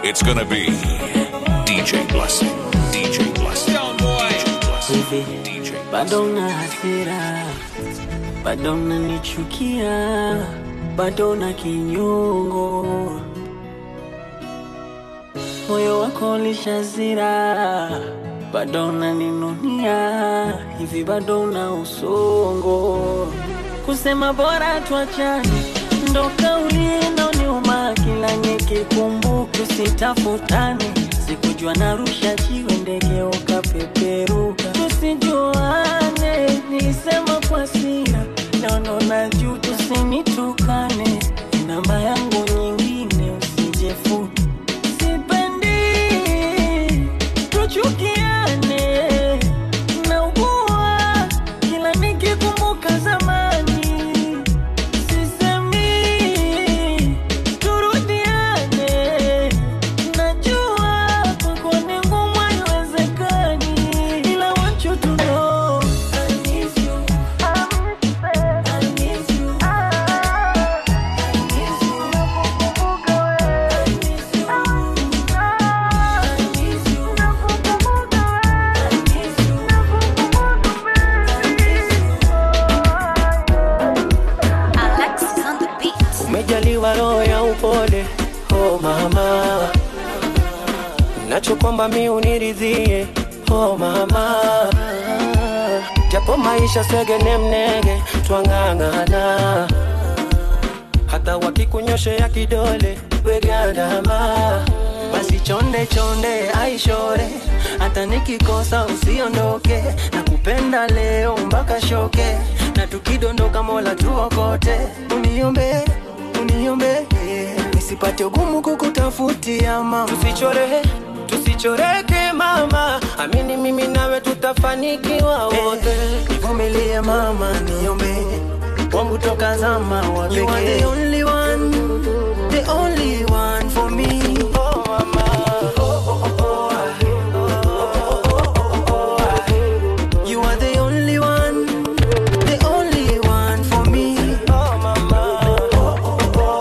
It's gonna be DJ Blessing. DJ Blessing. DJ Blessing. Hivi DJ bado na hasira, bado nanichukia, bado na kinyongo, moyo wako ulishazira, bado naninunia, hivi bado na usongo, kusema bora tuachane, ndo kauli inaoniuma kila nikikumbuka, tusitafutane, sikujua narusha jiwe ndege ukapeperuka, tusijuane, nilisema kwa hasira, naona na juu, tusinitukane, namba yangu nyingine usijefuta, sipendi tuchukiane, naugua kila nikikumbuka zamani Sisemi turudiane, najua kwako ni ngumu, haiwezekani, ila want you to know I miss you. I miss you. I miss you. Nakukumbuka wewe. I miss you. I miss you. Nakukumbuka wewe. I miss you. Alexis on the beat. Umejaliwa roho ya upole, oh mama, nachokwamba mi uniridhie, oh mama, japo maisha segene mnege, twang'ang'ana, hata wakikunyoshea kidole wegadama, basi chonde chonde aishore, hata nikikosa usiondoke, nakupenda leo mpaka shoke, na tukidondoka Mola tuokote, uniombe uniombe nisipate ugumu kukutafutia mama, tusichore tusichoreke mama, amini mimi nawe tutafanikiwa wote, nivumilie mama, niombe wangu toka zama wa You are the only one, the only one for me. Oh mama, oh oh oh oh. You are the only one, the only one for me. Oh mama, oh oh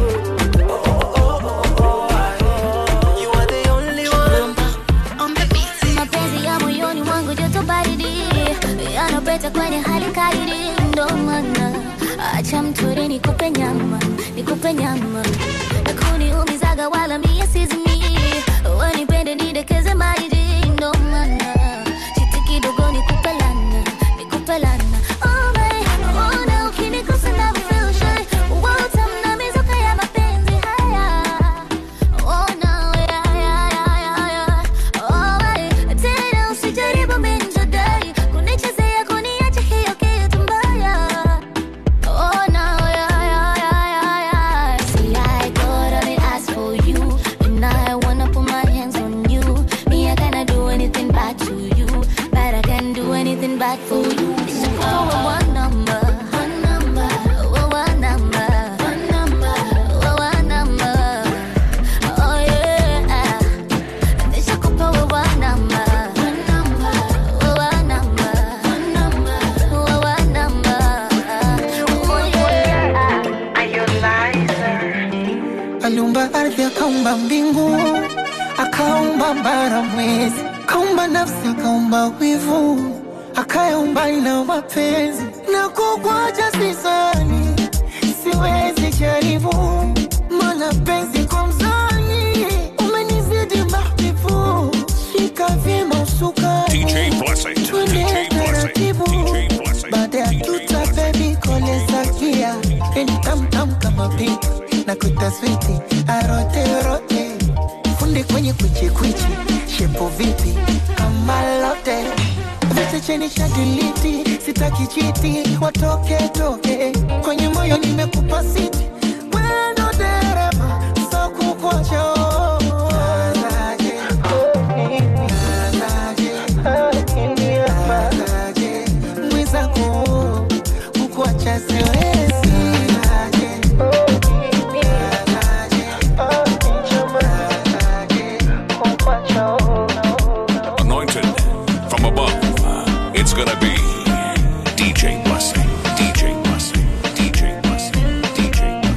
oh. You are the only one. On the beat. Mapenzi ya moyoni mwangu joto baridi yanapeta kwenye hali kadiri, ndo maana acha mtori nikupe nyama, nikupe nyama na kuniumizaga wala mie sizimi, wanipende nidekeze maidi, ndo maana chiti kidogo nikupe lana, nikupe lana Oh, babe, ona ukinigusa na feel shy, utamna mizuka ya mapenzi haya Oh no, yeah, yeah, yeah, yeah, yeah. Oh, hey, tena usijaribu minjadai kunichezea kuniacha hiyo kitu mbaya. Oh no, yeah, yeah, yeah, yeah, yeah. See, I got all the ask for you, and I wanna put my hands on you. Me, I cannot do anything bad to you, but I can do anything bad for you. It's just for one number, one number, oh, one number, one number, oh, one number. Oh yeah, nishakupa wewe namba, wewe namba, wewe namba. Oh yeah. aliumba ardhi akaumba mbingu akaumba bara mwezi akaumba nafsi akaumba wivu akayaumba na mapenzi na kukwacha sisani siwezi jaribu mana penzi kwa mzani umenizidi mahbibu shika vyema usuka DJ Blessing. DJ Blessing. DJ Blessing. baada ya DJ tuta Blessing. bebi koleza gia eni tamtam kama pink na kuita switi aroterote fundi kwenye kwichikwichi shepo vipi kama lote vete cheni shadiliti sitaki chiti watoke toke kwenye moyo nimekupa siti wendo dereva so kukocho mwizako kukuacha siwezi Anointed from above. It's gonna be DJ Blessing. DJ Blessing. DJ Blessing. DJ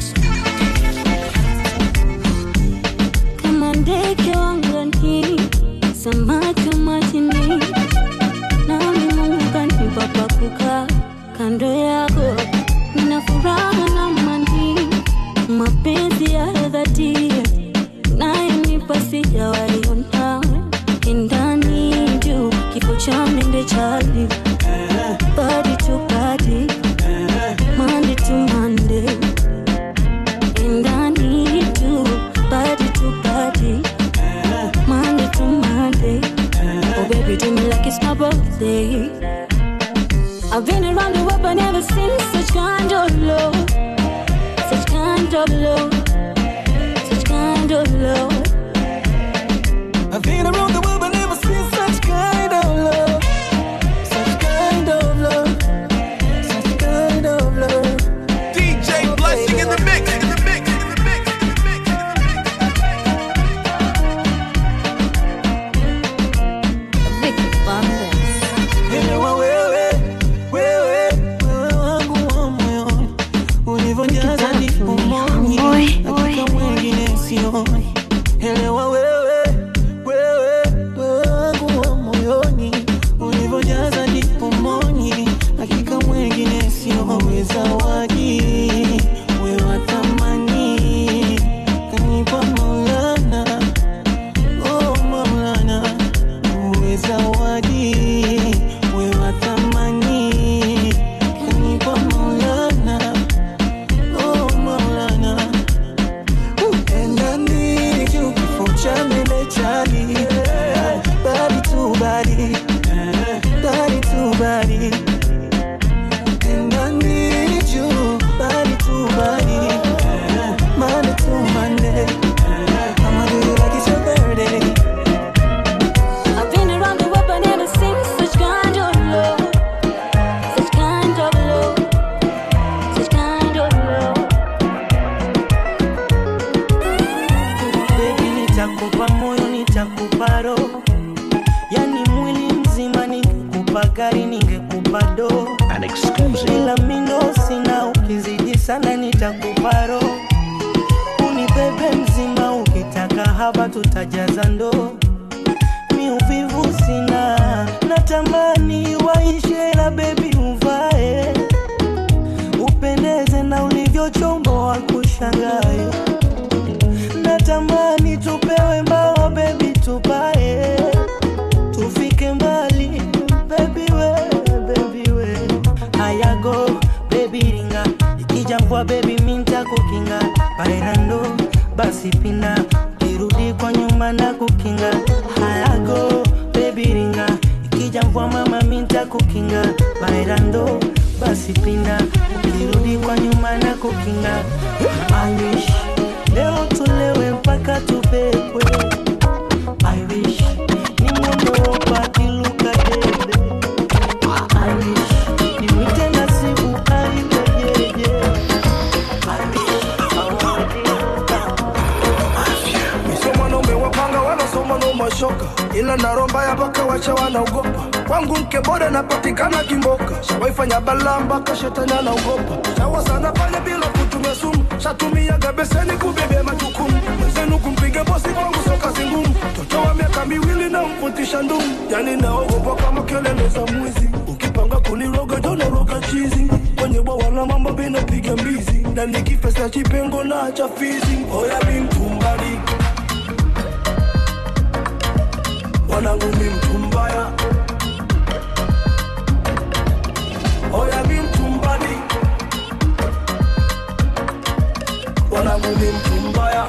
ndege wangani, samaki wa majini, nami Mungu kanipa pa kukaa kando yako, nina furaha na amani, mapenzi ya dhati nayonipa sijawaiona ndani juu kifo cha mende chali body to body Monday to Monday and I need you body to body Monday to Monday oh baby do me like it's my birthday I've been around the world but never seen such kind of love such kind of love such kind of love I've been around the world but never seen such kind of love. Such kind of love. Such kind of love. DJ Blessing in the mix, in the mix, in the mix, in the mix, in the mix. Vicky Bandes Elewa wewe, wewe, wewe wangu wa moyoni. Ulivyojaza ndipo moyoni, hakika mwingine sioni. Elewa wewe, wewe, wewe wangu wa moyoni. Ulivyojaza ndipo moyoni, hakika mwingine sioni. Zawadi, wewe wa thamani, kanipa Maulana, oh Maulana uwe zawadi, uwe wa thamani, kanipa Maulana, oh Maulana. Enda niju kifo cha mende chali, body to body, body to body. Enda niju body to body, Monday to Monday. I'ma do you like it's your birthday. I've been around the world but never seen such kind of love such kind of love such kind of love Baby, nitakupa moyo, nitakupa roho, yani mwili mzima. Ningekupa gari, ningekupa doo, An exclusive. ila mindo sina. Ukizidi sana, nitakupa roho, unibebe mzima. Ukitaka haba, tutajaza ndoo. Mi uvivu sina, natamani waishe, la bebi uvae, upendeze na ulivyochomboa kushangae natamani tupewe mbao bebi tupae tufike mbali bebi we bebi we hayago bebi ringa ikija mvua bebi minta kukinga bairando basi pina ukirudi kwa nyuma na kukinga hayago bebi ringa ikija mvua mama minta kukinga bairando basi pinda ukirudi kwa nyuma na kukinga I wish leo tulewe mpaka tubebwe I wish ni mwondoka akiluka dede I wish nimwite nasibu aiwejeje I wish Sio mwanaume wapanga wanasoma no mashoka, ila na roho mbaya mpaka wacha wanaogopa. Kwangu mke bora napatikana kimboka, shawaifanya balaa mpaka shetani anaogopa. Shawa sana fanya bila kutumia sumu, shatumiaga beseni kubebea majukumu. Mwenzenu kumpiga bosi kwangu sio kazi ngumu. Mtoto wa miaka miwili na mfutisha ndumu, yani naogopa kama kelele za mwizi. Ukipanga kuniroga jona roga chizi, kwenye bwawa la mamba bina piga mbizi, na nikifesa chipengo na cha fizi. Oya mi mtumbadi wanangu mi mtu mbaya oya mi mtu mbadi wanangu mi mtu mbaya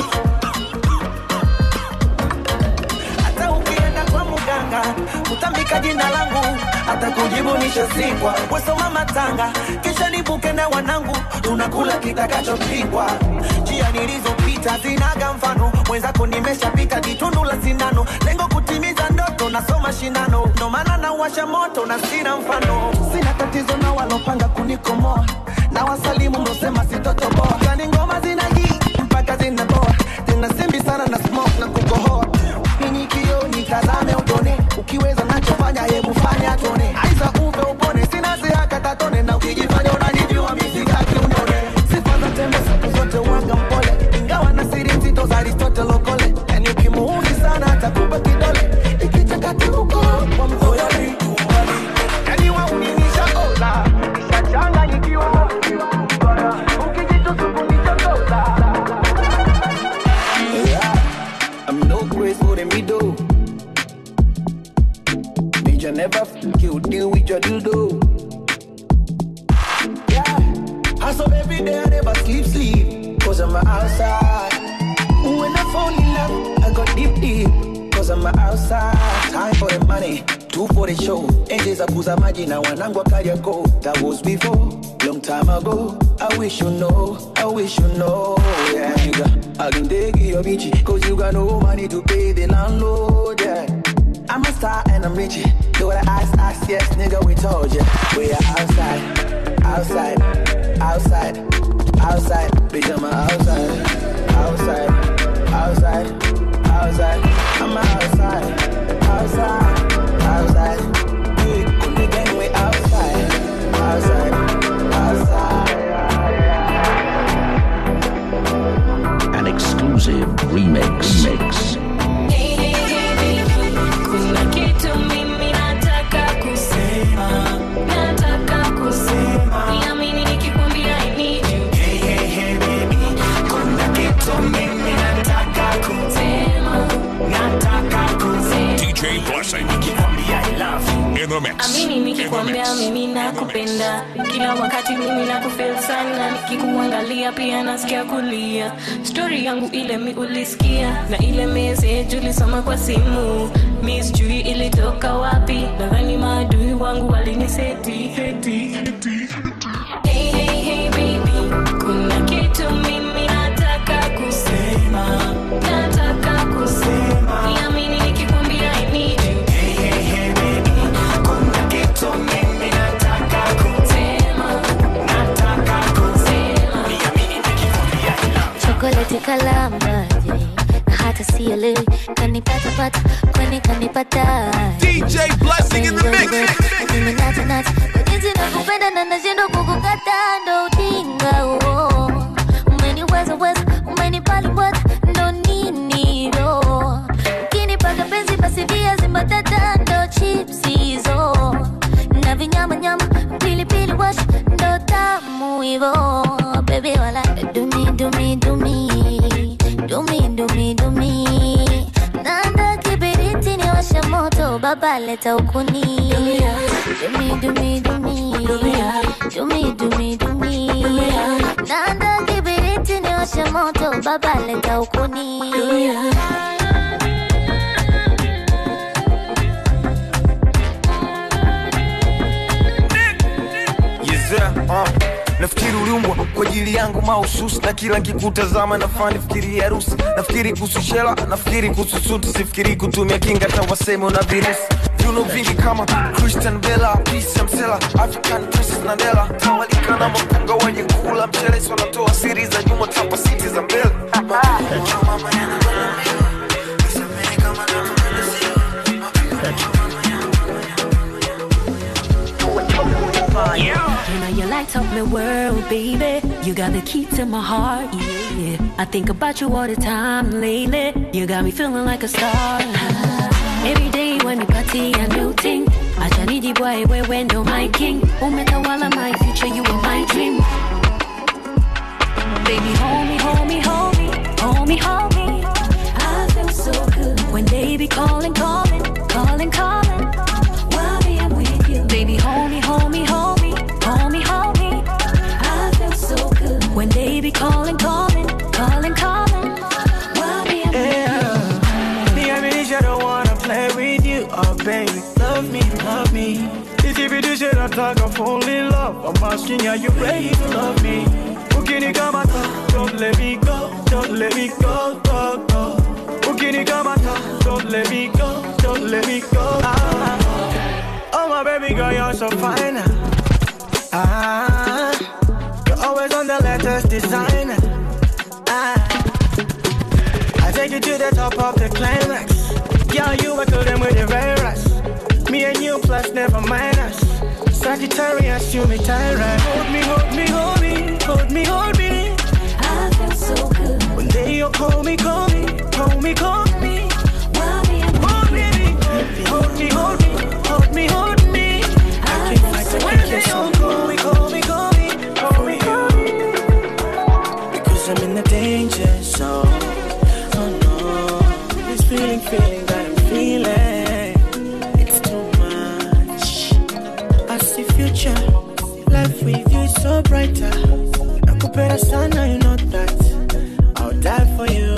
hata ukienda kwa muganga utambika jina langu hata kujibu nishazikwa wesoma matanga kisha nibuke na wanangu tunakula kitakachopikwa njia nilizopita zinaga mfano mwenzako nimeshapita jitundu la sindano lengo kutimiza ndoto nasoma shindano ndo maana nawasha moto na sina mfano sina tatizo na walopanga kunikomoa na wasalimu mlosema sitotoboa kani ngoma zina hii mpaka zinaboa tena simbi sana na smoke na kukohoa Ninyi kio nitazame utone ukiweza nachofanya hebu fanya tone aiza uve upone sina siaka tatone na ukijifanya unanijua misikaki unone sifa za tembe siku zote uwaga mpole ingawa na siri nzito za Aristotle okole yani ukimuua never f- you deal with your dildo. Yeah, hustle every day, I never sleep, sleep, cause I'm outside. When I fall in love, I go deep, deep, cause I'm outside. Time for the money, two for the show. Enje za kuza maji na wanangu Kariakoo. That was before, long time ago. I wish you know, I wish you know, yeah. Nigga, I can take your bitch, cause you got no money to pay the landlord, yeah. I'm a star and I'm rich. Do what I ask, ask, yes, nigga, we told ya. We are outside, outside, outside, outside. Bitch, I'm outside, outside, outside, outside. I'm outside, outside, outside. We on the gang, we outside, outside, outside. An exclusive remix. Mix. Kuna kitu mimi nataka kusema, nataka kusema. Niamini nikikwambia I need you. Kuna kitu mimi nataka kusema, nataka kusema. DJ Blessing. In the mix. Amini In the nikikwambia mix. mimi nakupenda, kila wakati mimi nakufeel sana, nikikuangalia pia nasikia kulia. Stori yangu ile mi ulisikia, na ile message ulisoma kwa simu, mi sijui ilitoka wapi, nadhani maadui wangu waliniseti heti, heti. Hey, hey, hey, baby, kuna kitu mimi nataka kusema, nataka kusema, niamini nikikwambia I need you. Kuna kitu mimi nataka kusema, nataka kusema. Niamini nikikwambia I love you. chokoleti kalambaje na hata sielewi kanipatapata kwani kanipata DJ Blessing in the mix. mimi natanata kwa jinsi nakupenda na nashindwa kukukata ndo ujinga huo umeniweza weza umenipaliweza ndo nini ro ukinipaka penzi basi viazi mbatata ndo chips hizo na vinyamanyama pilipili wash ndo tamu hivo bebi wala dumi dumi dumi dumi dumi dumi nanda kibiriti ni washa moto baba leta ukuni dumi dumi dumi dumi dumi dumi nanda kibiriti ni washa moto baba leta ukuni Yezea, uh. nafikiri uliumbwa kwa ajili yangu mahususi na kila nkikutazama nafaa nifikiri harusi nafikiri kuhusu shela nafikiri kuhusu suti sifikiri kutumia kinga hata waseme una virusi viuno vingi kama christian bela pisa msela african princess nandela tawalika na mapunga wenye kula mchele si wanatoa siri za nyuma tapa siti za mbele You know you light up my world, baby. You got the key to my heart, yeah. I think about you all the time lately. You got me feeling like a star. Every day when we party, a new thing. Acha boy, wewe wendo my king. Umetawala my future, you are my dream. Baby, hold me, hold me, hold me, hold me, hold me. I feel so good when they be calling, calling, calling, calling. While being with you, baby, hold me, hold me, hold me, hold me, hold me. I feel so good when they be calling, calling, calling, calling. While being Yeah. Me, I really just don't wanna play with you. Oh, baby, love me, love me. If you do shit, I talk, I'm fully in love. I'm asking, are you ready to love me? Ukini kamata, don't let me go, don't let me go, go, go. Ukini kamata, don't let me go, don't let me go. Ah. Oh, my baby girl, you're so fine. Ah, you're always on the latest designer. Ah. I take you to the top of the climax. Girl, you were them with the virus. Me and you plus never minus. Sagittarius, you me tyrant. Hold me, hold me, hold me, hold me, hold me. I feel so good. One day you'll call me, call me, call me, call me. While being Hold me, hold me, hold me, hold me, hold me. I can't fight to make you so call me, call me, call me, call me, call me. Because I'm in the danger zone. Oh no, this feeling, feeling that I'm feeling. It's too much. so brighter. Nakupenda sana, you know that. I'll die for you.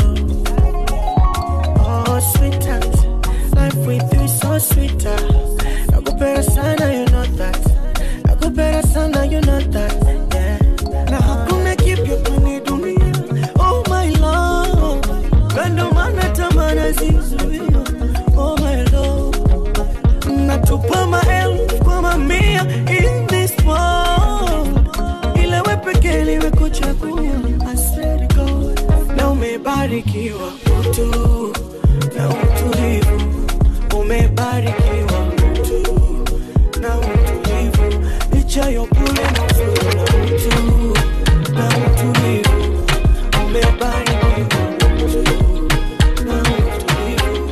Oh, sweetheart, life with you is so sweeter. Nakupenda sana, you know that. Nakupenda sana, you know that. Yeah. Na hakuna kipya kwenye dunia. Oh my love, kando mana tamana zizuia. Oh my love, natupa maelfu kwa mamia in this world. Ila we pekee nimekuchagua. I swear to God, na umebarikiwa utu na utulivu, umebarikiwa utu na utulivu, licha ya upole na uzuri na utu na utulivu, umebarikiwa utu na utulivu.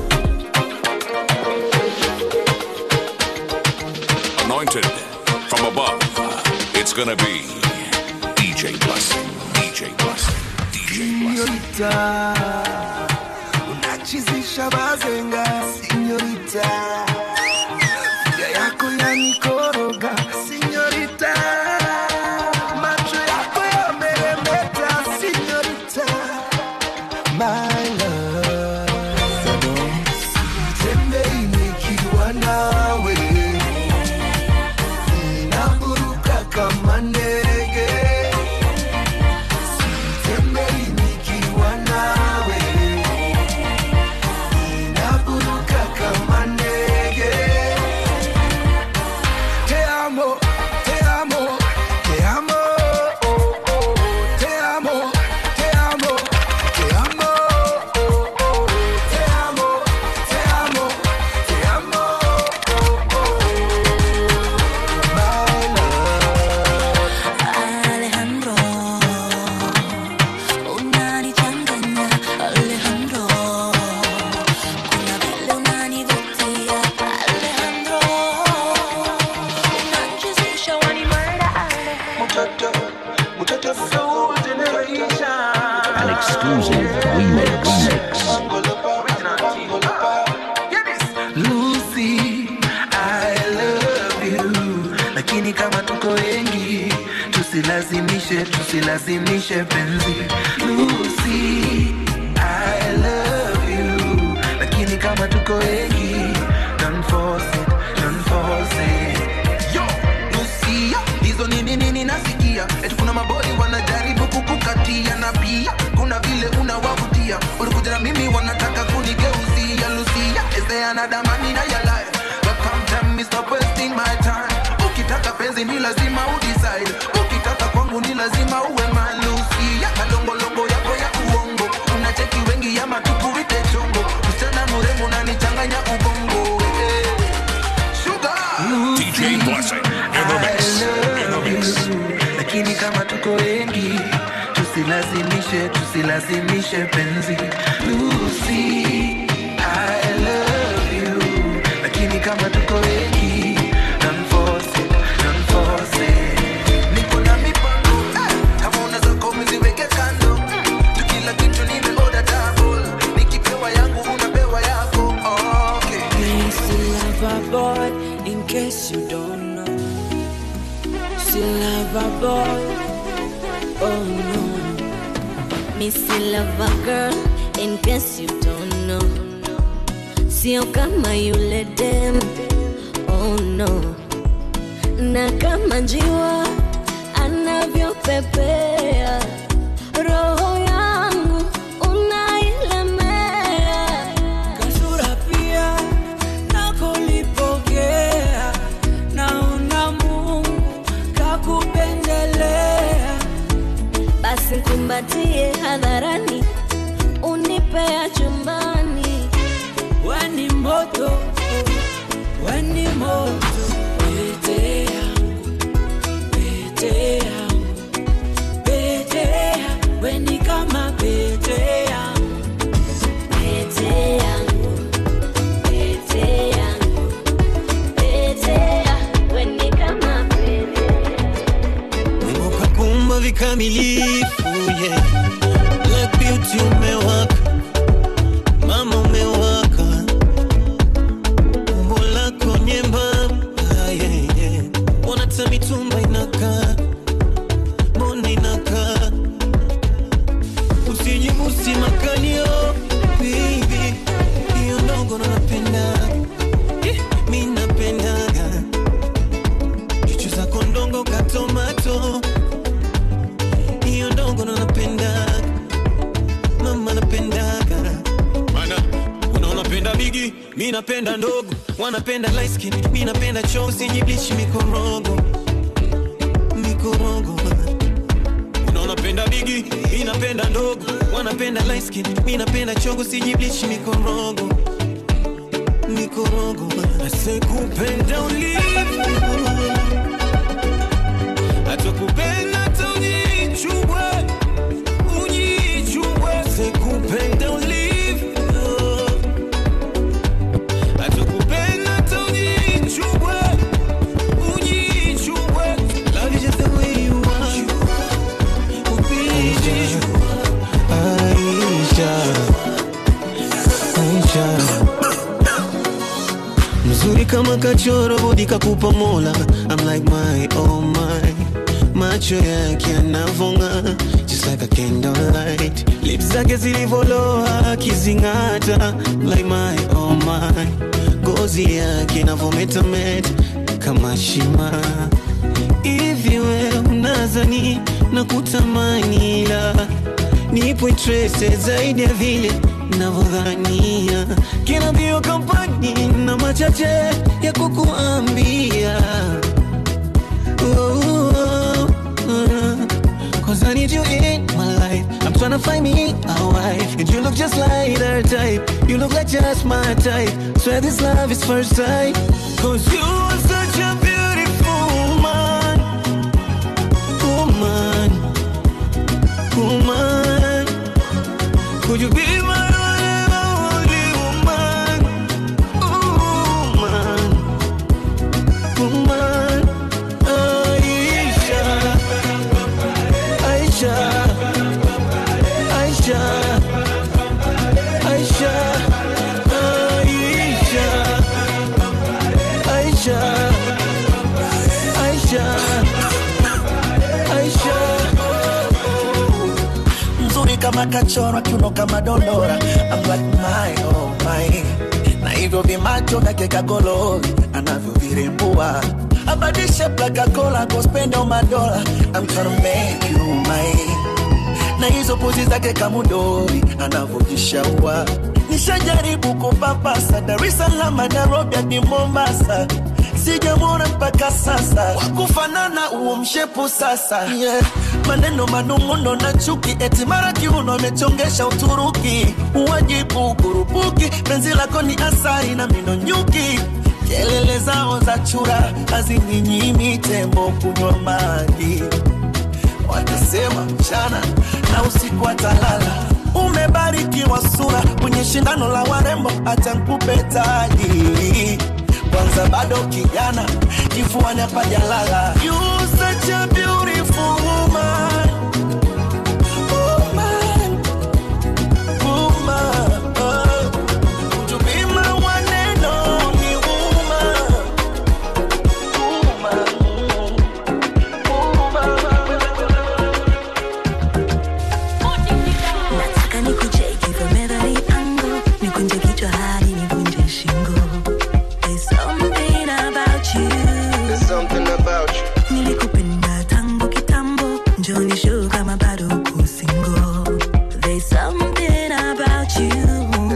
Anointed from above. It's gonna be DJ Blessing. DJ Blessing. DJ Blessing. Sinyorita, unachizisha bazenga, sinyorita, ya yako yanikoroga, sinyorita, macho yako yameremeta, sinyorita, my love, sitembei nikiwa nawe, naburuka kama ndege Sitembei nikiwa nawe, ninaburuka kama ndege. Te amo, te amo, te amo, oh, oh. Te amo, te amo, te amo, oh, oh. Te amo, te amo, te amo, oh, oh. My love. Alejandro, unanichanganya Alejandro, kuna vile unanivutia Alejandro, unanichezesha wanimada Mtoto, mtoto soul generation. An exclusive remix. Lucy, I love you. Lakini kama tuko wengi, tusilazimishe, tusilazimishe penzi. Lucy, I love you. Lakini kama tuko wengi, don't force it, don't force it. Yo, Lucia, hizo nini nini nasikia eti kuna maboi wanajaribu kukukatia na pia kuna vile unawavutia ulikuja na mimi wanataka kunigeuzia Lucia is there another man in your life but come tell me stop wasting my time ukitaka penzi ni lazima udecide ukitaka kwangu ni lazima uwe man Lucia kadongolongo yako ya uongo unacheki wengi ya matukuite chongo msichana mrembo unanichanganya ubongo eh. Sugar DJ Blessing in the mix. In the mix. lakini kama tuko wengi tusilazimishe tusilazimishe penzi Lucy, I love you. lakini kama tuko wengi don't force it, don't force it. Niko na mipango, eh, kama unaweza kwa umeziweke kando Mm, tu kila kitu nimeorder double. Nikipewa yangu unapewa yako okay. Still love a boy, in case you don't know. Still love a boy, oh no. Me still love a girl, in case you don't know. Sio kama yule dem, oh no. Na kama njiwa anavyopepea, roho yangu unailemea. Kasura pia nakulipokea, naona Mungu kakupendelea. Basi kumbatie hadharani, unipea chumbani. Weni moto, weni moto, pete yangu, pete yangu, pete yangu, weni kama pete yangu, Pete yangu, pete yangu, pete yangu, we ni kama pete Mungu kakumba vikamilifu yeah. Black beauty umewaka, mama umewaka, umbo lako nyembamba yeah, yeah. Ona hata mitumba inakaa unapenda bigi mi napenda ndogo wanapenda light skin mi napenda choo sijiblichi mikorogo mikorogo na unapenda bigi mi napenda ndogo wanapenda light skin mi napenda chongo sijiblichi mikorogo mikorogo asekupenda ulivu atakupenda hata ujichubwe ujichubwe sekupenda ulivyo atakupenda hata ujichubwe ujichubwe love you just the way you are ubiji Aisha, Aisha, mzuri kama kachoro bodi kakupa mola I'm like my oh my macho yake yanavonga just like a candlelight lips zake zilivoloa akizing'ata like my oh my ngozi yake inavometameta kama shima hivi we unazani na kutamani ila nipo interested zaidi ya vile navyodhania kina bio kampani na machache ya kukuambia Oh, oh, oh. Cause I need you in my life. I'm trying to find me a wife. And you look just like her type. You look like just my type. Swear this love is first sight. Cause you are such a beautiful woman. Woman. Woman. Could you be my only woman? Woman. Woman. Aisha. Aisha. Aisha. Aisha. Aisha. Aisha. Aisha. Aisha. mzuri kama kachora kiuno kama dondora I'm like my, oh my. na hivyo vimacho vyake kagolori anavyovirembua abadishe plakakola kospendo madola I'm tryna make you mine na hizo pozi zake kamudori anavyojishaua nishajaribu kupapasa Dar es Salaam Nairobi hadi Mombasa sijamwona mpaka sasa wakufanana huo mshepu sasa yeah. maneno manung'uno na chuki eti mara kiuno amechongesha Uturuki uwajibu kurupuki penzi lako ni asari na mino nyuki kelele zao za chura hazininyimi tembo kunywa maji watasema mchana na usiku atalala umebarikiwa sura kwenye shindano la warembo hata nkupe taji kwanza bado kijana kifuani hapajalala You such a beautiful woman. Woman. Woman. Oh. Would you be my one and only woman? nataka nikucheki from every angle nikunje kichwa hadi nivunje shingo There's something about you. There's something about you. nilikupenda tangu kitambo njoni show kama bado uko single. There's something about you.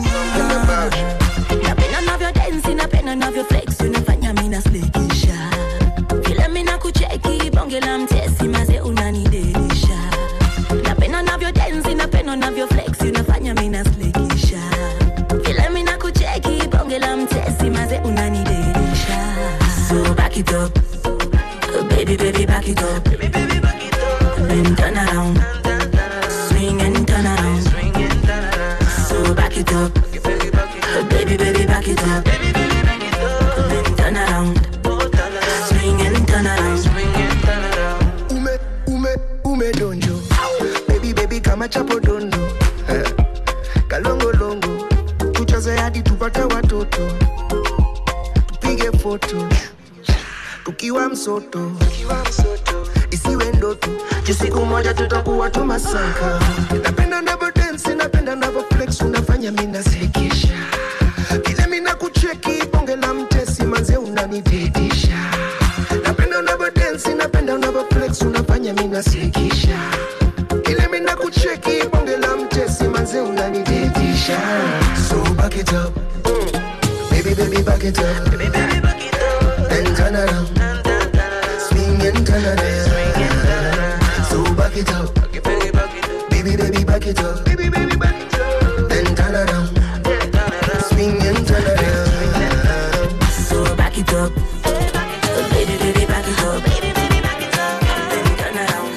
napenda navyo densi napenda navyo flex unafanya mina slekisha vile mina kucheki bonge la mtesi maze unanidelisha napenda navyo densi napenda navyo flex unafanya mina slekisha vile mina kucheki bonge la mtesi maze unanidelisha so back it up Oh, baby baby back it up then turn around swing and turn around so back it up Oh, baby baby back it up then turn around swing and turn around ume ume ume donjo baby baby kama chapo dondo Eh, kalongolongo tucheze hadi tupate watoto tupige foto tukiwa msoto isiwe ndoto juu siku moja tutakuwa tumasaka napenda navo densi napenda navo flex unafanya minasekesha vile mina kucheki bonge la mtesi manze unanidedisha napenda unavo densi napenda unavo flex unafanya minasekesha ile mina kucheki bonge la mtesi manze unanidedisha shine. So back it up. Baby, baby, back it up. Baby, baby, back it up. Then turn around. Swing and turn around. So back it up. Baby, baby, back it up. Baby, baby, back it up. Then turn around. Swing and turn around. So back it up. Baby, baby, back it up. Baby, baby, back it up. Then turn around.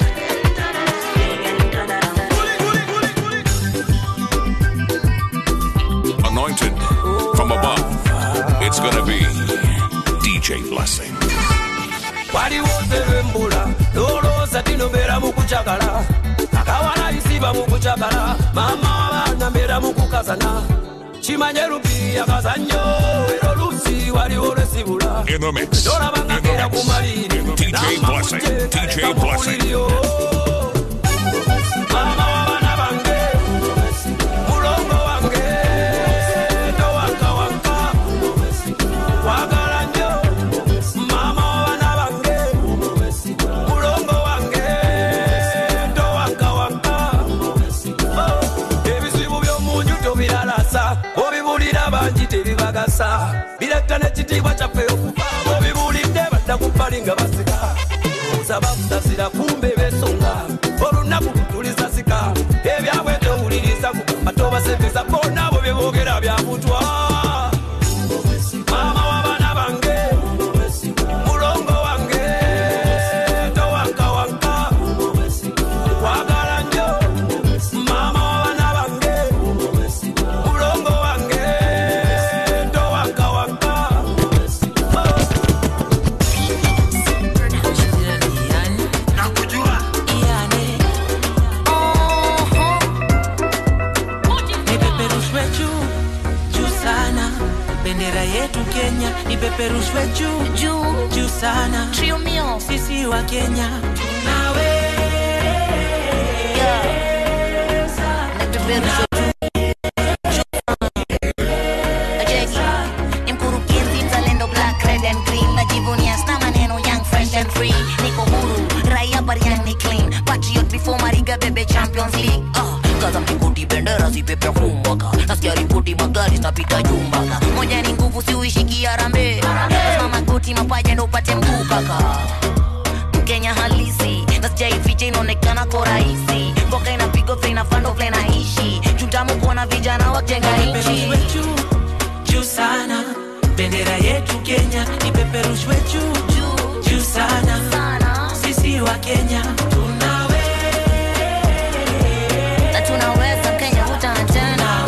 Anointed from above. It's gonna be DJ Blessing. waliwo sebembula loloosa tino mbeera mu kucagala akawala isiba mu kucagala maama w'abaana mbeera mu kukazana kimanye lupiya kazannyo era oluusi waliwo lwesibula In the mix. tolabanga keera ku maliri DJ Blessing. DJ Blessing. maama w'abaana bange mulongo wange towankawanka wagala nnyo maama w'abaana bange mulongo wange towankawanka ebizibu by'omunju tobilalasa obibulira bangi tebibagasa biretta n'ekitiibwa kyaffe okufa obibulidde badda ku bbali nga basika oza bakusasira kumbe besonga olunaku tulisasika ebyabwe towuliriza kugamba tobasembeza bonna abo bye boogera byabutwa maama w'abaana bange mulongo wange towankawanka wagala nnyo maama w'abaana bange mulongo wange towankawanka ipeperushwe juu juu sana bendera yetu kenya ipeperushwe juu juu juu sana sisi wa kenya tunawe Ni mkurugenzi mzalendo black red and green najivunia sna maneno young fresh and free niko huru raia bariani clean patriot before mariga bebe champions league uh, kaza mlingoti bendera zipepe humbaka nasikia ripoti magari zinapita jumbaka moja ni nguvu siuishiki arambe lazima magoti mapaja ndo upate mguu kaka mkenya halisi nasijaificha inaonekana ko rahisi mboka inapigwa vile inafando vile naishi chutamu kuona vijana wajenga nchi juu sana bendera yetu kenya ipeperushwe juu juu juu sana sisi wa kenya tunawe na tunaweza kenya hutana tena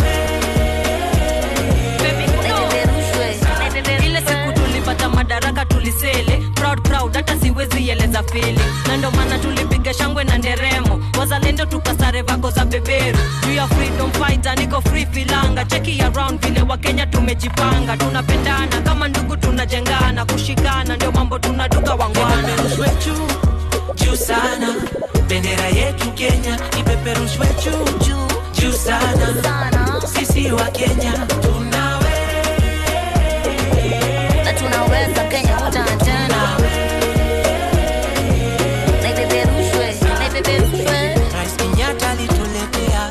ile siku tulipata madaraka tulisele proud proud hata siwezi eleza fili na ndo maana tulipiga shangwe na nderemo wazalendo tukasare vako za beberu juu ya freedom fighter niko free filanga cheki around vile wakenya tumejipanga tunapendana kama ndugu tunajengana kushikana ndio mambo tunaduka wangwana ipeperushwe juu juu sana bendera yetu kenya ipeperushwe juu juu juu sana sisi wa kenya tunawe na tunaweza kenya hutana tena na ipeperushwe na ipeperushwe rais kenyatta alituletea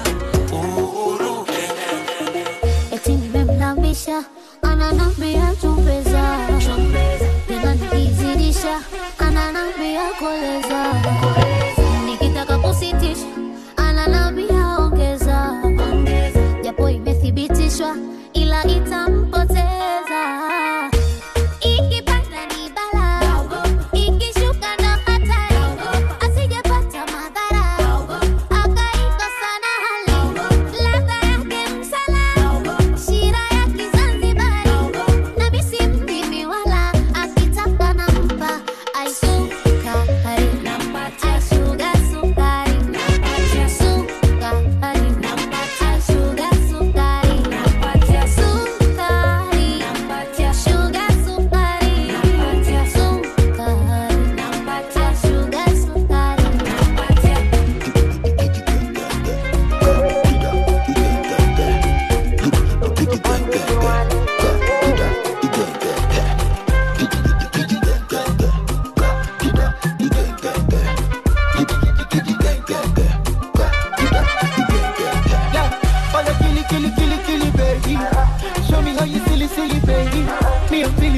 eti nimemlambisha ananambia chumbeza tena nikizidisha ananambia koleza nikitaka kusitisha ananambia ongeza japo imethibitishwa ila itampoteza ikipanda ni bala ikishuka ndo hatari asijepata madhara akaikosa na hali ladha yake msala shira ya kizanzibari na misi mdimi wala akitaka nampa aisukari aishuga sukari sukari aishuga sukari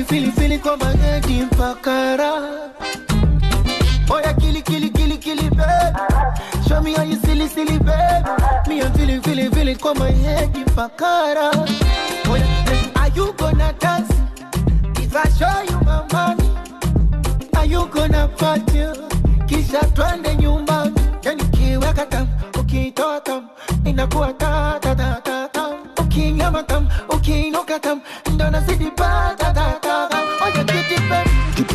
fili fili kwa mageti mpaka raha Oya kili kili kili kili baby Show me how you silly silly baby Me I'm feeling feeling feeling kwa my head mpakara Oya eh, are you gonna dance If I show you my money Are you gonna party Kisha twende nyumbani Yani kiweka tam Ukitoa tam Inakuwa ta ta ta ta tam Ukinyama tam Ukiinuka tam Ndo nazidi pa ta ta ta tam Oya kiti baby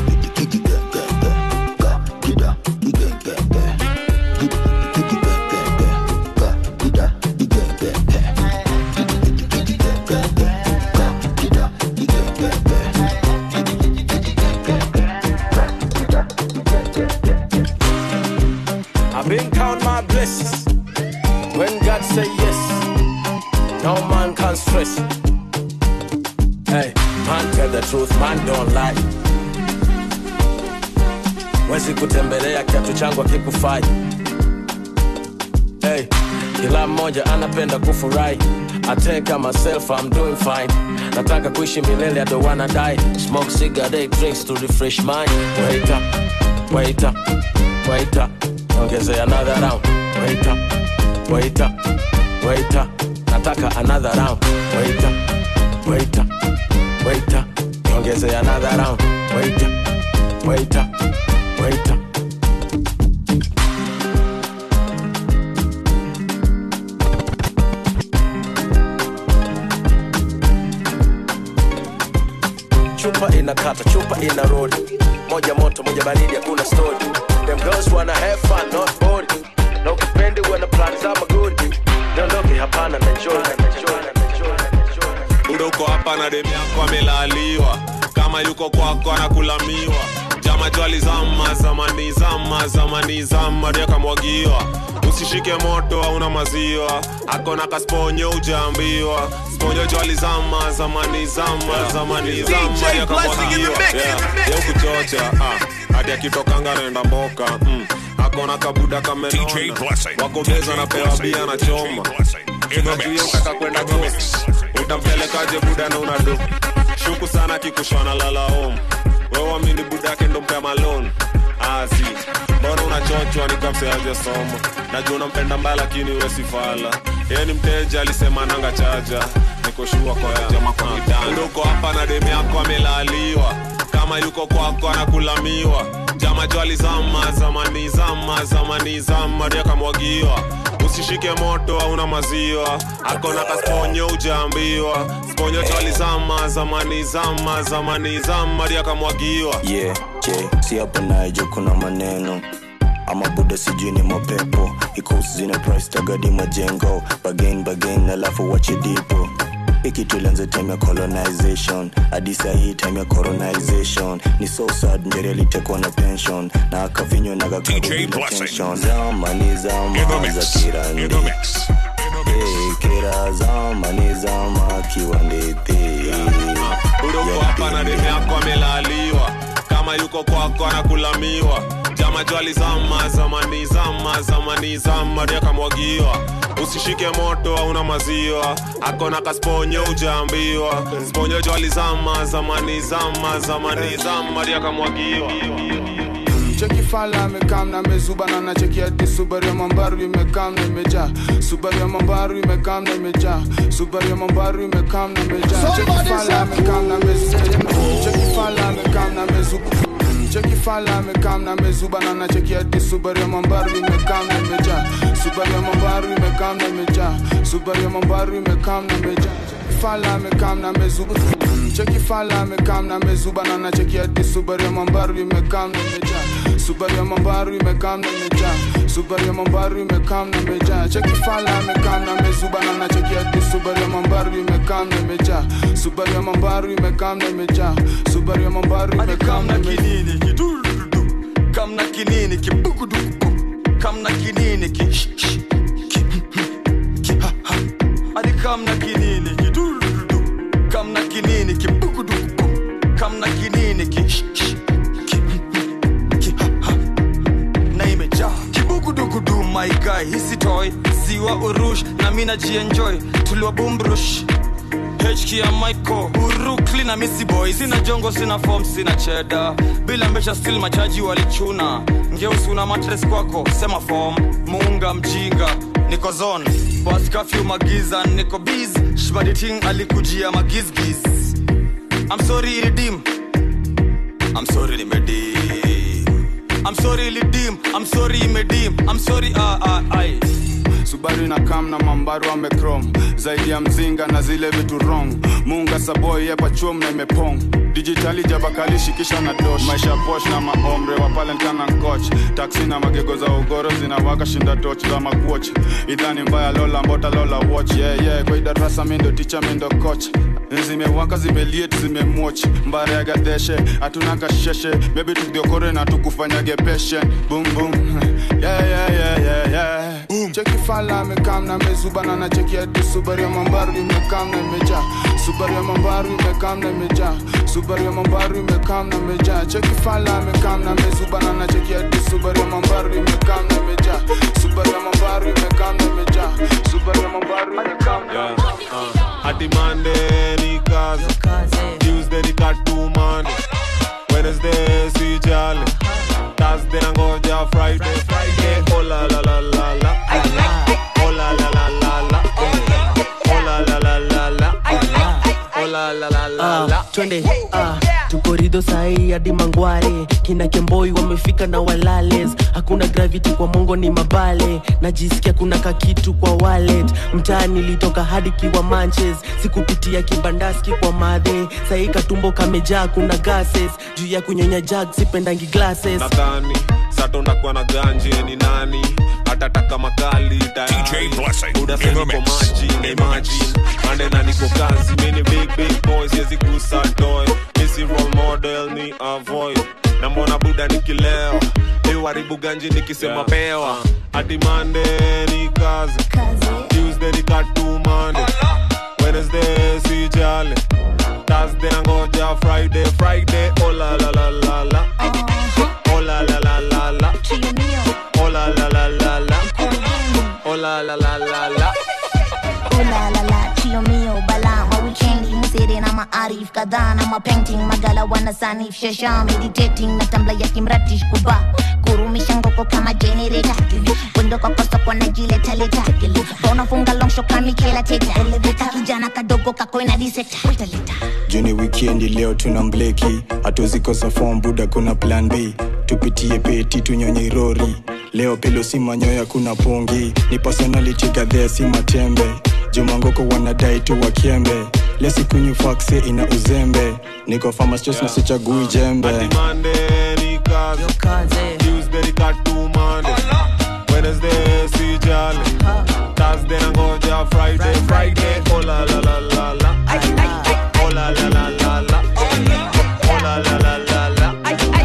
I've been count my blessings. When God say yes, no man can stress. Hey, man tell the truth, man don't lie. Wezi kutembelea kiatu changu akikufai. Hey, kila mmoja anapenda kufurahi. I take myself, I'm doing fine. Nataka kuishi milele, I don't wanna die. Smoke cigarette, drinks to refresh mind. Wait up, wait up, wait up. Ongezea another round. Wait up, wait up, wait up. Nataka another round. Wait up, wait up, wait up. Ongezea another round. Wait up, wait up, wait up. chupa inakata chupa ina rodi moja moto moja baridi hakuna story them girls wanna have fun not bored na ukipendi wana plan za magodi niondoke hapana na enjoy na enjoy na buda uko hapa na demu yako amelaliwa kama yuko kwako anakulamiwa jama jwali zama zamani zama zamani zama ndio akamwagiwa usishike moto hauna maziwa akona kasponyo ujaambiwa sponyo jwali zama zamani zama zamani zama ndio akamwagiwa Yeah, ya ukuchocha ah, hadi akitokanga naenda mboka mm. akona kabuda kamenona wako beza na pewa bia na choma Unajua utaka kwenda ghost utampelekaje buda na unado shuku sana kikushwana lala home wewe amini buda yake ndo mpea malone asi mbona unachochwa nikamseaje somo najua unampenda mbaya lakini we si fala yeye ni mteja alisema nanga chaja nikoshua kwa ya ndo uko hapa na demu yako amelaliwa kama yuko kwako anakulamiwa jama jwali zama zamani zama zamani zama ndio akamwagiwa usishike moto hauna maziwa akona kasponyo ujaambiwa sponyo jwali zama zamani zama zamani zama ndio akamwagiwa yeah, je si hapa naejo kuna maneno ama buda sijui ni mapepo ikusi zina price tagadi majengo bagain bagain alafu wache dipo iki tulianza time ya colonization hadi sahii time ya colonization ni so sad njeri alitekwa na pension na akavinywa na kakatension zamani zama za kirandi Hey, kira zamani zama kiwandete uko hapa na demu yako amelaliwa kama yuko kwako anakulamiwa jama jwali zama zamani zama zamani zama ndio akamwagiwa usishike moto hauna maziwa akona kasponyo ujaambiwa sponyo jwali zama zamani zama zamani zama ndio akamwagiwa cheki fala amekam na amezuba na nacheki hadi subaru ya mambaru imekam na imejaa subaru ya mambaru imekam na imejaa subaru ya mambaru imekam na imejaa cheki fala amekam na amezuba cheki fala amekam na amezuba cheki fala amekam na amezuba na nacheki hadi subaru ya mambaru imekam na imejaa subaru ya mambaru imekam na imejaa subaru ya mambaru imekam na imejaa fala amekam na amezuba cheki fala amekam na amezuba na nacheki hadi subaru ya mambaru imekam na imejaa subaru ya mambaru imekam na imejaa subaru ya mambaru imekam na imejaa cheki fala amekam na amezuba na nacheki hadi subaru ya mambaru imekam na imejaa subaru ya mambaru imekam na imejaa subaru ya mambaru imekam na kinini kidurudu kamna kinini kibugudugu kamna kinini ki sh- sh- ki ki ha ha adi kamna kinini kidurudu kamna kinini kibugudugu kamna kinini ki sh- sh- ki ki ha ha na imejaa kibugudugudu my guy hisi toy siwa urush na mina jienjoy tuliwa bumbrush HK ya Michael Urukli na misi boy sina jongo sina form sina cheda bila mbesha still machaji walichuna ngeusi una matres kwako sema form muunga mjinga niko zone bas kafyu magiza niko biz shbaditing alikujia magizgiz I'm sorry ilidim I'm sorry limedim I'm sorry ilidim I'm sorry imedim I'm sorry ah ah ai subaru na kam na mambaru amekrom zaidi ya mzinga na zile vitu wrong munga saboi yepachum na imepong dijitali jabakalishi kisha na dosh maisha posh na maomre wapalenkana nkoch taksi na magego za ugoro zinawaka shinda toch za makuoch idhani mbaya lola mbota lola watch yeah, yeah. kwa idarasa mindo ticha mindo coach zimewaka zimeliet zimemwoch mbare ya gadeshe hatuna kasheshe bebi tukiokore na tukufanyage peshe boom boom yeah, yeah, yeah, yeah, yeah. Boom. cheki fala amekam na mezubana na cheki ati subaru ya mambaru imekam na imejaa subaru ya mambaru imekam na imejaa subaru ya mambaru imekam na imejaa cheki fala amekam na mezubana na cheki ati subaru ya mambaru imekam na imejaa subaru ya mambaru imekam na imejaa subaru ya mambaru imekam na Yeah, uh, Ati Monday ni kazi Tuesday ni katu Monday Wednesday si jali Thursday nangoja Friday Friday oh la la la la la Oh la la la la la Oh la la la la la Oh la la la la la Ah, twende ah, tuko rido sahii hadi mangware kina kemboi wamefika na walales hakuna gravity kwa mongo ni mabale najisikia kuna kakitu kwa wallet mtaa nilitoka hadi kiwa manches sikupitia kibandaski kwa madhe sahii katumbo kamejaa kuna gases juu ya kunyonya jag sipendangi glasses nadhani sato ndakuwa na ganje ni nani atataka makali tayaribuda niko maji na imagine ande na niko kazi mini big big boys yezi kusa toy misi role model ni avoid na mbona buda nikileo iwaribu ganji nikisema pewa hadi mande ni kazi tuesday ni katu mande wednesday si jale thursday nangoja friday friday oh la la la la la oh la la la la la oh la la la la la oh la la la la la Oh la la la, chio mio bala ma weekendi msere na maarif kadhaa na mapainting magala wana sanif shasha meditating na tambla ya kimratish kuba kurumisha ngoko kama generator wendo kwa kosa kwa najileta leta unafunga long shot kama Michaela Teta elevator kijana kadogo kakoina diseta juni wikendi leo tuna mbleki hatuzikosa fom buda kuna plan b tupitie peti tunyonye rori leo pelo si manyoya kuna pungi ni personality gadhea si matembe jumangoko wanadai tu wakiembe lesikunywi fakse ina uzembe niko famastos na sichagui jembe Hadi Monday ni kazi Tuesday ni katu Monday Wednesday si jale Thursday nangoja Friday Friday oh la la la la la oh la la la la la oh la la la la la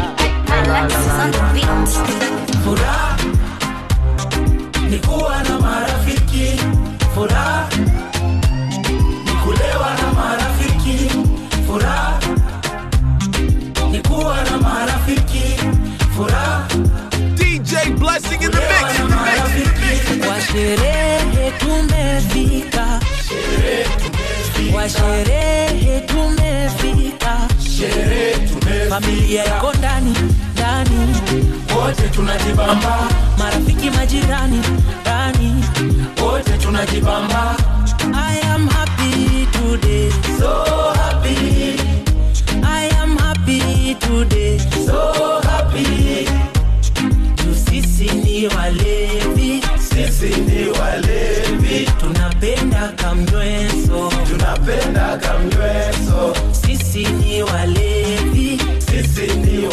Furaha ni kuwa na marafiki, furaha ni kulewa na marafiki, furaha ni kuwa na marafiki, furaha DJ Blessing in the mix. In the mix. kwa sherehe tumefika, kwa sherehe tumefika, familia iko ndani ndani, wote tunajibamba, marafiki majirani ndani, wote tunajibamba. I am happy today, so happy. I am happy today, so happy. Tu sisi ni walevi, sisi ni walevi, tunapenda kamnyweso, tunapenda kamnyweso. Sisi ni walevi, sisi ni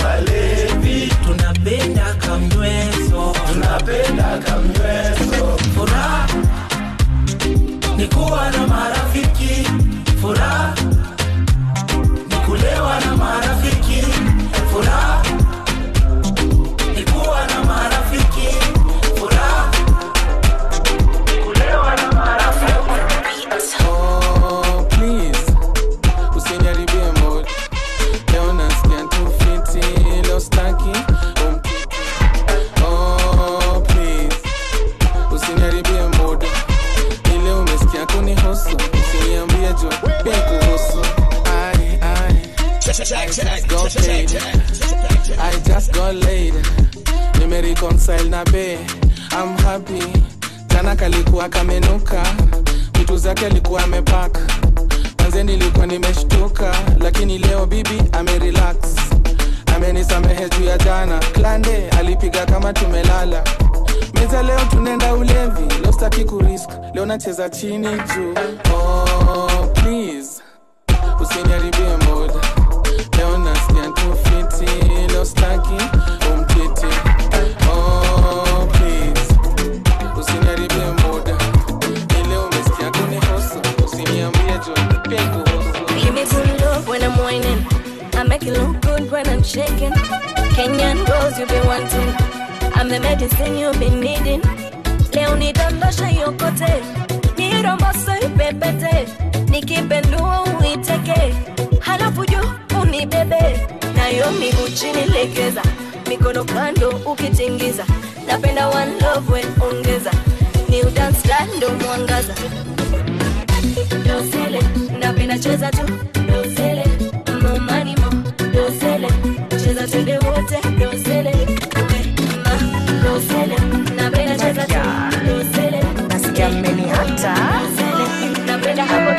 just got paid. I just got laid. Nimereconcile na be. I'm happy. Jana kalikuwa kamenuka. Vitu zake alikuwa amepaka. Manze nilikuwa nimeshtuka. Lakini leo bibi amerelax. Amenisamehe juu ya jana. Klande alipiga kama tumelala. Meza leo tunaenda ulevi. Leo sitaki kurisk. Leo nacheza chini juu. Oh, please. Usiniharibie mood. Leo nasikia tu fiti. Leo sitaki umtiti. Oh, please. Usiniharibie mood. Ile umesikia kunihusu. Usiniambie juu pia kuhusu. Give me good love when I'm whining. I make it look good when I'm shaking. Kenyan girls you've been wanting. I'm the medicine you've been needing. Leo nidondosha yokote, niromboso ipepete, nikipendua uiteke, halafu juu unibebe, nayo miguu chini legeza, mikono kando ukitingiza, napenda one love we ongeza, new dance style ndo mwangaza, dosele, napenda cheza tu, dosele, mo money mo, dosele, cheza twende wote, dosele, we, ma, dosele, napenda cheza tu, dosele, nasikia mmeniata dosele, napenda hapo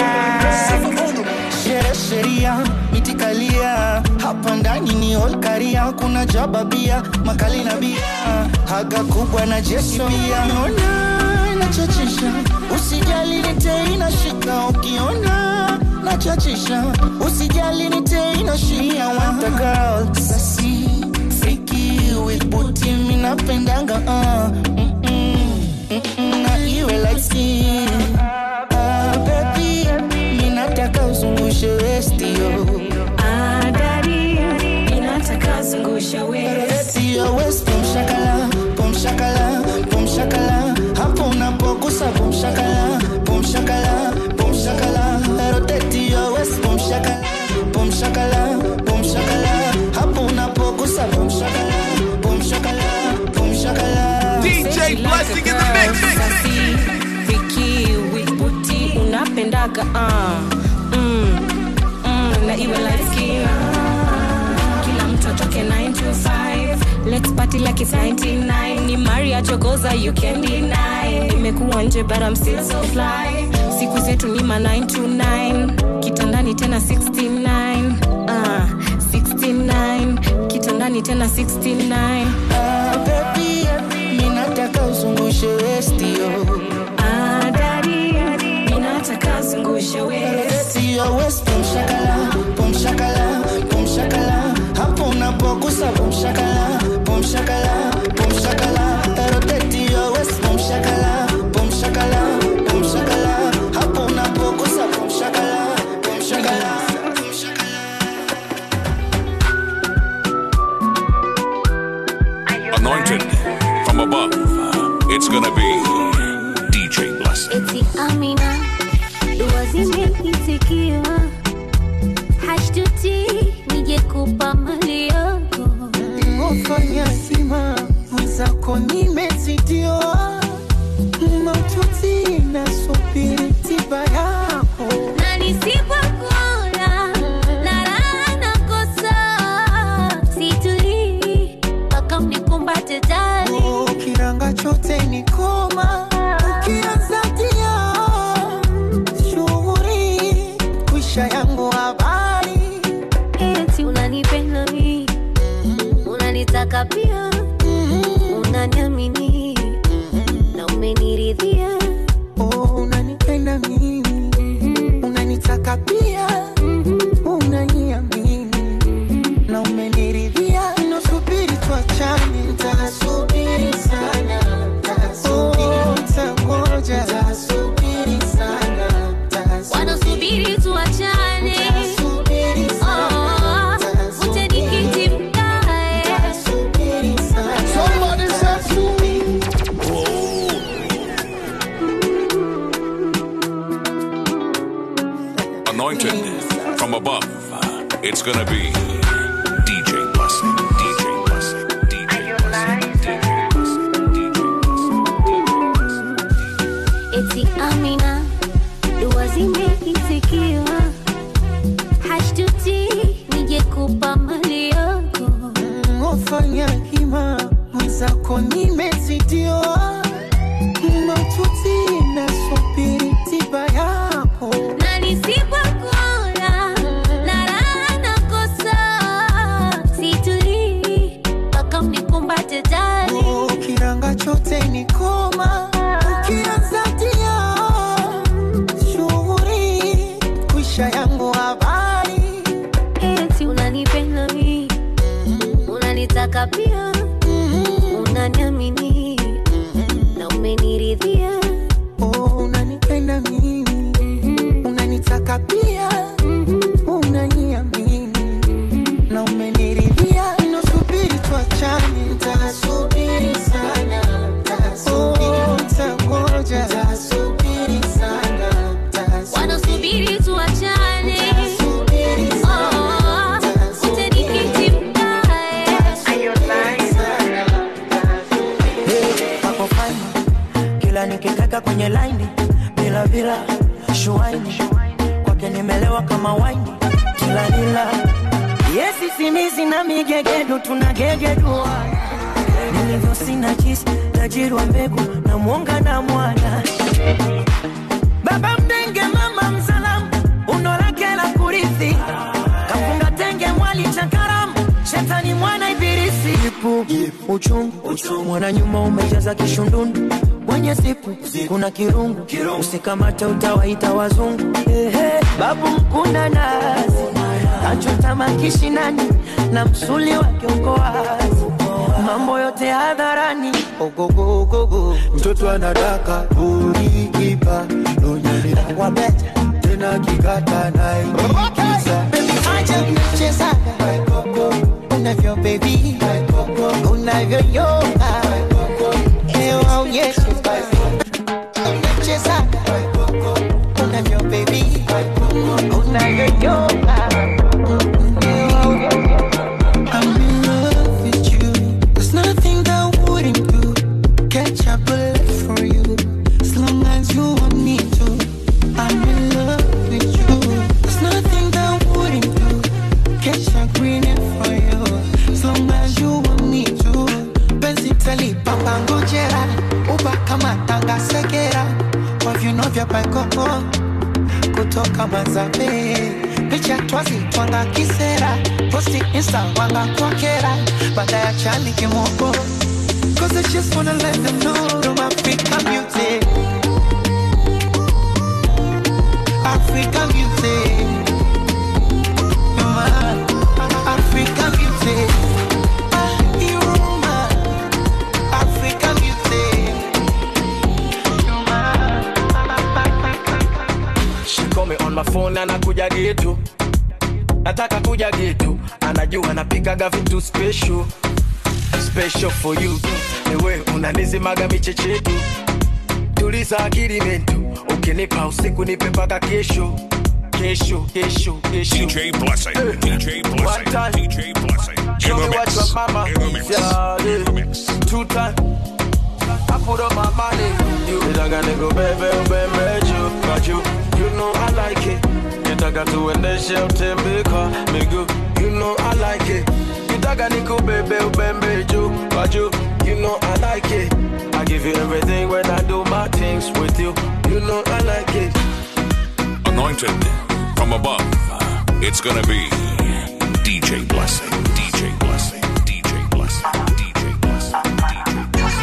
Sherehe sheria itikalia hapa ndani ni olkaria kuna jababia makali na bia haga kubwa na jeshi pia naona inachachisha usijali nite inashika ukiona nachachisha usijali nite inashika want a girl sasi freaky with booty minapendanga uh, mm -mm, mm -mm, na iwe like skin ah, baby minataka uzungushe westi yo Ah, daddy, ninataka zungusha waist. Sio west pum shakala pum shakala pum shakala hapo unapogusa pum shakala pum shakala pum shakala rotate your waist pum shakala pum shakala pum shakala hapo unapogusa pum shakala pum shakala pum shakala DJ Blessing in the mix. Sassy, Vicky, with booty, unapendaga uh, mm, mm, na iwe light skin. Kila mtu atoke 9 to 5. Let's party like it's 99. Ni Maria Chogoza, you can deny. Nimekuwa nje but I'm still so fly. Siku zetu ni ma 9 to 9. Kitandani tena 69. Uh, 69. Kitandani tena 69. Ah, baby minataka uzungushe westi yo Ah, daddy, ninataka zungusha waist. Sio west pum shakala pum shakala pum shakala hapo unapogusa pum shakala pum shakala pum shakala rotate your waist pum shakala pum shakala pum shakala hapo unapogusa pum shakala pum shakala Anointed from above. It's gonna be DJ Blessing. eti amina dua zimeitikiwa hashtuti nije kupa mali yako Ofanya sima mwenzako nimezidiwa maututi nasubiri tiba yako na nisipokuona na raha nakosa situlii mpaka mnikumbate tani kiranga chote ni koma ukianzatia shughuri kwisha yangu habari eti unanipenda mi unanitaka pia unaniamini na umeniridhia oh, unanipenda mimi unanitaka pia unaniamini na umeniridhia nasubiri tuachane ntasubiri sana Oh, ntangoja ntasubiri sana wanasubiri tuachane Oh, ute nikiti mkae Somebody said to me Anointed from above. It's gonna be DJ Blessing. DJ Blessing. DJ eti amina dua zimeitikiwa hashtuti ningekupa mali yako Ofanya hima mwenzako nimezidiwa maututi nasubiri tiba yako na nisipokula na raha nakosa situlii mpaka unikumbate jali kiranga chote ni koma ukianza tia shughuri kwisha yangu habari eti unanipenda mi unanitaka pia unaniamini na umeniridhia oh, unanipenda mimi unanitaka pia unaniamini na umeniridhia nasubiri tuachane ntasubiri sana Oh, ntangoja ntasubiri sana wanasubiri tuachane Oh, utenikiti mkae Hapo fine kila nikikaka kwenye laini bila bila shuaini kwake nimelewa kama waini kila nila yesi simizi na migegedu tunagegedua nilivyo sina jisi tajiri wa mbegu na mwonga na mwana baba mdenge mama msalamu uno lake la kurithi kafunga tenge mwali cha karamu shetani mwana ibilisi ipu uchungu mwana nyuma umejaza kishundundu mwenye sipu kuna kirungu usikamate utawaita wazungu Ehe, babu mkuna nazi kachota makishinani na msuli wake uko wazi mambo yote hadharani ogogogogo mtoto anadaka ulikipa nonyani wabeta tena kikata naikiza acha mchezaga unavyo bebi unavyoyoga ewa unyeshe mchezaga unavyo bebi unavyoyoga I'm in love with you. There's nothing that I wouldn't do. Catch a bullet for you. As long as you want me to. I'm in love with you. There's nothing that I wouldn't do. Catch a green for you. As long as you want me to. Penzi talipa ngojera. Uba kama tanga segera. Kwa viuno vya paikoko. Kutoka Mazambe. Picha twazi twanga kisera. Posti insta wanga kwakera. Baada ya chani kimoko. Cause I just wanna let them know I'm African beauty. African beauty. You're my African beauty. Ah, you're my African beauty. You're She call me on my phone na nakuja getu nataka kuja getu anajua napikaga vitu special special for you ewe unanizimaga michechetu tuliza akili mentu ukinipa usiku nipe mpaka kesho kesho kesho kesho DJ Blessing. DJ Blessing. One time. DJ Blessing. Show In me the what mix. your mama In the mix. yeah, yeah. Two time. I put up my money. You nitaka nikubebe ubembe juu kwa juu. You know I like it. Nitaka tuendeshe utembe kwa miguu. You know I like it. Nitaka nikubebe ubembe juu kwa juu. You know I like it. I give you everything when I do my things with you. You know I like it. Anointed from above. It's gonna be DJ Blessing. DJ Blessing. DJ Blessing. DJ Blessing.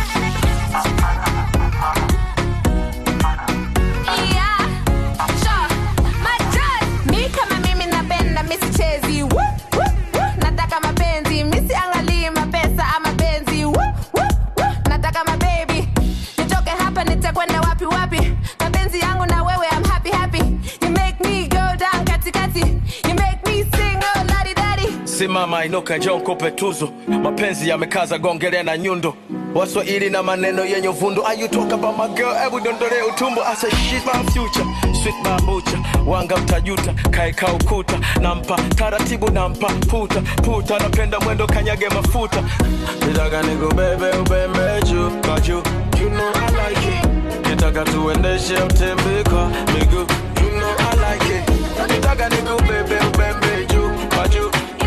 Mi kama mimi napenda misichezi Woo, woo, woo. nataka mapenzi misiangalii mapesa ama benzi Woo, woo, woo. nataka mabebi nitoke hapa nitakwenda wapi wapi mapenzi yangu na wewe I'm happy happy you make me go down katikati you make me sing oh ladi dadi simama inuka njoo nikupe tuzo mapenzi yamekaza gongelea na nyundo waswahili na maneno yenye uvundo Are you talk about my girl hebu dondole utumbo I say she's my future sweet bambucha wanga mtajuta kaeka ukuta nampa taratibu nampa puta puta napenda mwendo kanyage mafuta nitaka nikubebe ubembe juu kwa juu you know I like it nitaka tuendeshe utembe kwa miguu you know I like it nitaka nikubebe ubembe juu kwa juu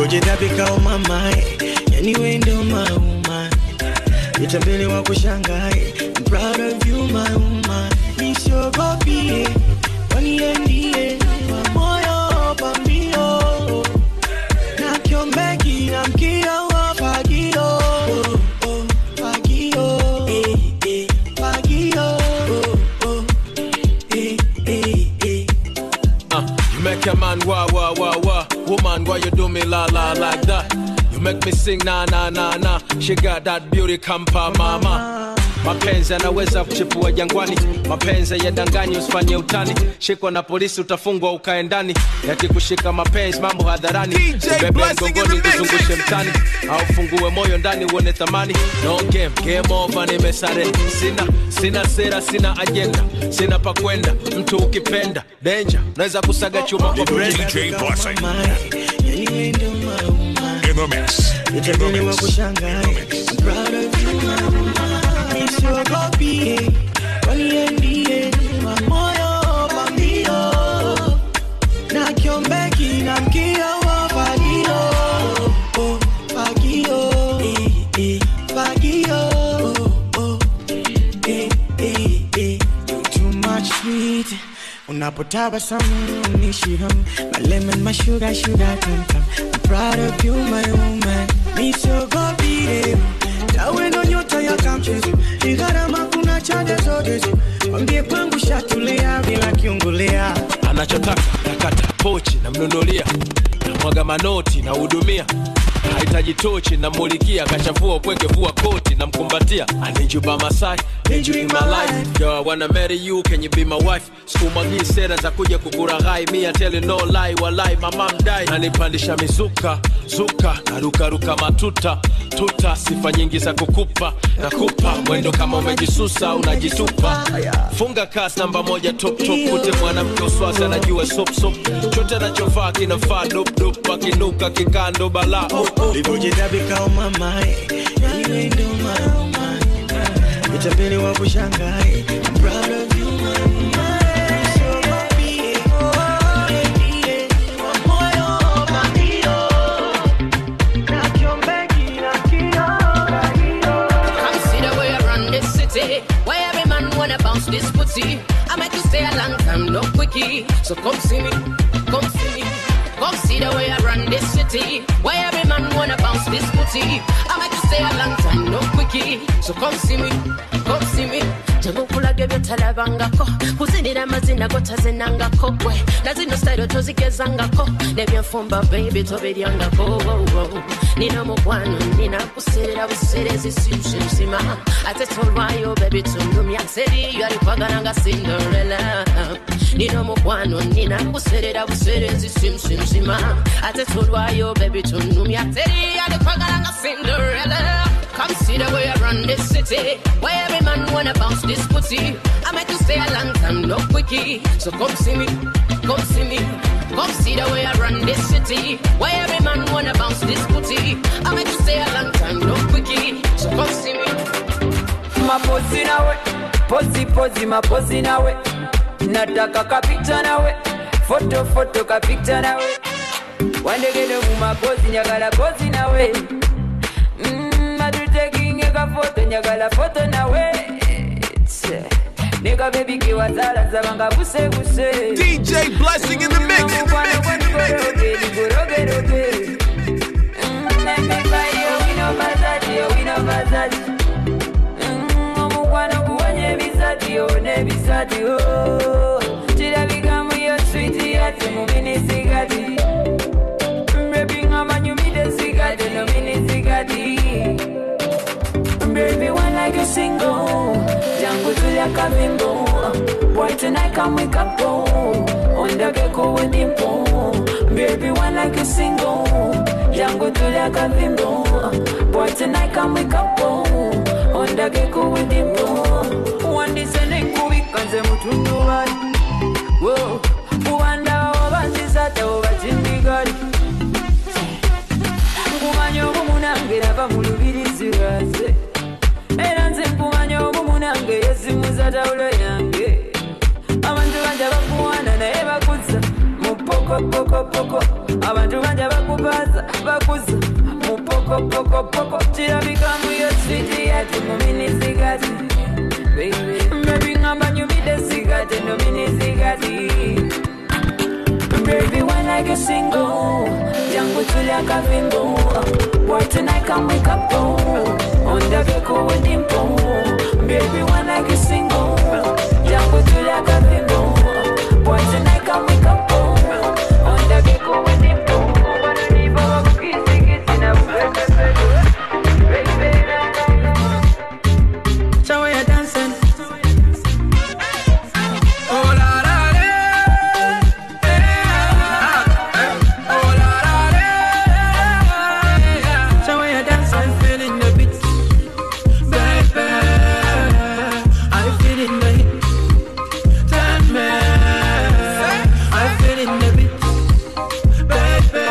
Nilivyojitapika umamae, yani wewe ndo mauma, nitambele wa kushangae. I'm proud of you my woman, nisiogopi waniendie kwa moyo pambio na kiombeki na mkio wa fagio oh, oh, fagio eh, eh, fagio oh, oh, eh, eh, eh. Uh, you make a man wah wah wah wah. Woman, why you do me la la like that? You make me sing na na na na. She got that beauty kampa mama. Mapenzi yanaweza kuchipua jangwani, mapenzi yadanganyi, usifanye utani. Shikwa na polisi utafungwa ukae ndani, yakikushika mapenzi mambo hadharani, ubebe mgongoni kuzungushe mtani, au fungue moyo ndani uone thamani. No game, game over, nimesare. Sina sina sera, sina ajenda, sina pa kwenda. Mtu ukipenda danger, naweza kusaga chuma kwa brenda. DJ Blessing. In the mix. In the Nitambele wa mix. kushangae. I'm proud of you my woman, nisiogopi waniendie kwa moyo pambio na kiombeki na mkio wa fagio oh, fagio eh, eh, fagio oh, oh, eh, eh, eh. You too much sweet unapotabasamu nishiram my lemon my sugar sugar come come I'm proud of you my woman nisiogopi eh. tawe ndo nyota ya kamchezo ni gharama kuna chaja zote wambie kwangu shatulia bila kiungulia anachotaka nakata pochi namnunulia namwaga manoti nahudumia hahitaji tochi namulikia kachavua upweke vua koti namkumbatia anijuba masai Enjoy my life. Yo, I wanna marry you, can you be my wife? Sikumwagii sera za kuja kukuraghai, me I tell you no lie, walai mama mdai. Nanipandisha mizuka, zuka, narukaruka matuta, tuta, sifa nyingi za kukupa, nakupa mwendo kama umejisusa, unajitupa. Funga kasi namba moja top top, kute mwanamke uswazi anajua sop sop, chote anachovaa kinafaa dop dop, akinuka kikando balaa oh, oh, oh. Nilivyojitapika umamae, yani wewe ndo mauma, nitambele wa kushangae. I'm proud of you my woman, nisiogopi waniendie kwa moyo pambio na kiombeki na mkio fagio Come see the way I run this city. Why every man wanna bounce this pussy? I make you stay a long time, no quickie. So come see me, come see me. Come see the way I run this city. Why every man wanna bounce this pussy? I make you stay a long time, no quickie. So come see me, come see me. temukulaga ebyotalabangako kuzinira amazina gotazinangako gwe na zino style tozigezangako nebyenfumba baby tobiryangako wo, wo. nina mukwano nina kuserera buserezi siusensima ate tolwayo baby tundumya seriyo alikwagala nga cinderella nina mukwano nina kuserera buserezi simsimsima ate tolwayo baby tundumya seriyo alikwagala nga cinderella Come see the way I run this city. Where every man wanna bounce this pussy. I make you stay a long time, no quickie. So come see me, come see me. Come see the way I run this city. Where every man wanna bounce this pussy. I make you stay a long time, no quickie. So come see me. mapozi nawe pozi pozi mapozi nawe nataka kapita nawe foto foto kapita nawe wandegede mumapozi njagala pozi nawe Mm, matutekinge kafoto njagala foto nawe Tse. neka bebi kiwazala zabanga buse buse DJ Blessing in the mix, in the mix, in the mix. ligorogeroge nemivayo wino bazati owino bazati omukwano kuwonya ebisati one bisati kirabika muyo switi yati muminisigati mbebinga manyumide sigati nominisigati Baby, one like a single. Jangu tulia kavimbo. Boy, tonight come wake up, go. On the gecko with dimple. Baby, one like a single. Jangu tulia kavimbo. Boy, tonight come wake up, go. On the gecko with dimple. One descending kubika nze mutundu wali. Whoa. Kuwanda oba nzizate oba tindigali. Nkumanya obumu nange nava mu lubirizi lwaze. era nze nkumanya obumu nange yezimuza tawulo yange abantu banja bakuwana naye bakuza mu ppoko mupokopokopoko abantu banja bakubaza bakuza mupokopokopoko kirabikamu yoswiti yati muminisigati bebi ngamba nyumide sigati nominisigati Baby, when I get single, jangu tulia kavimbo. Boy, tonight come wake up, go. On the vehicle with dimple. Baby, when I get single, jangu tulia kavimbo. Boy, tonight come wake up, go. On the vehicle with dimple. Wanna leave all the kissy kissy now. Show you dancing. Oh la la la. Oh la la la. Show you dancing, feeling the beat, baby. I feel in the heat. Tell me, I feel in the beat, baby.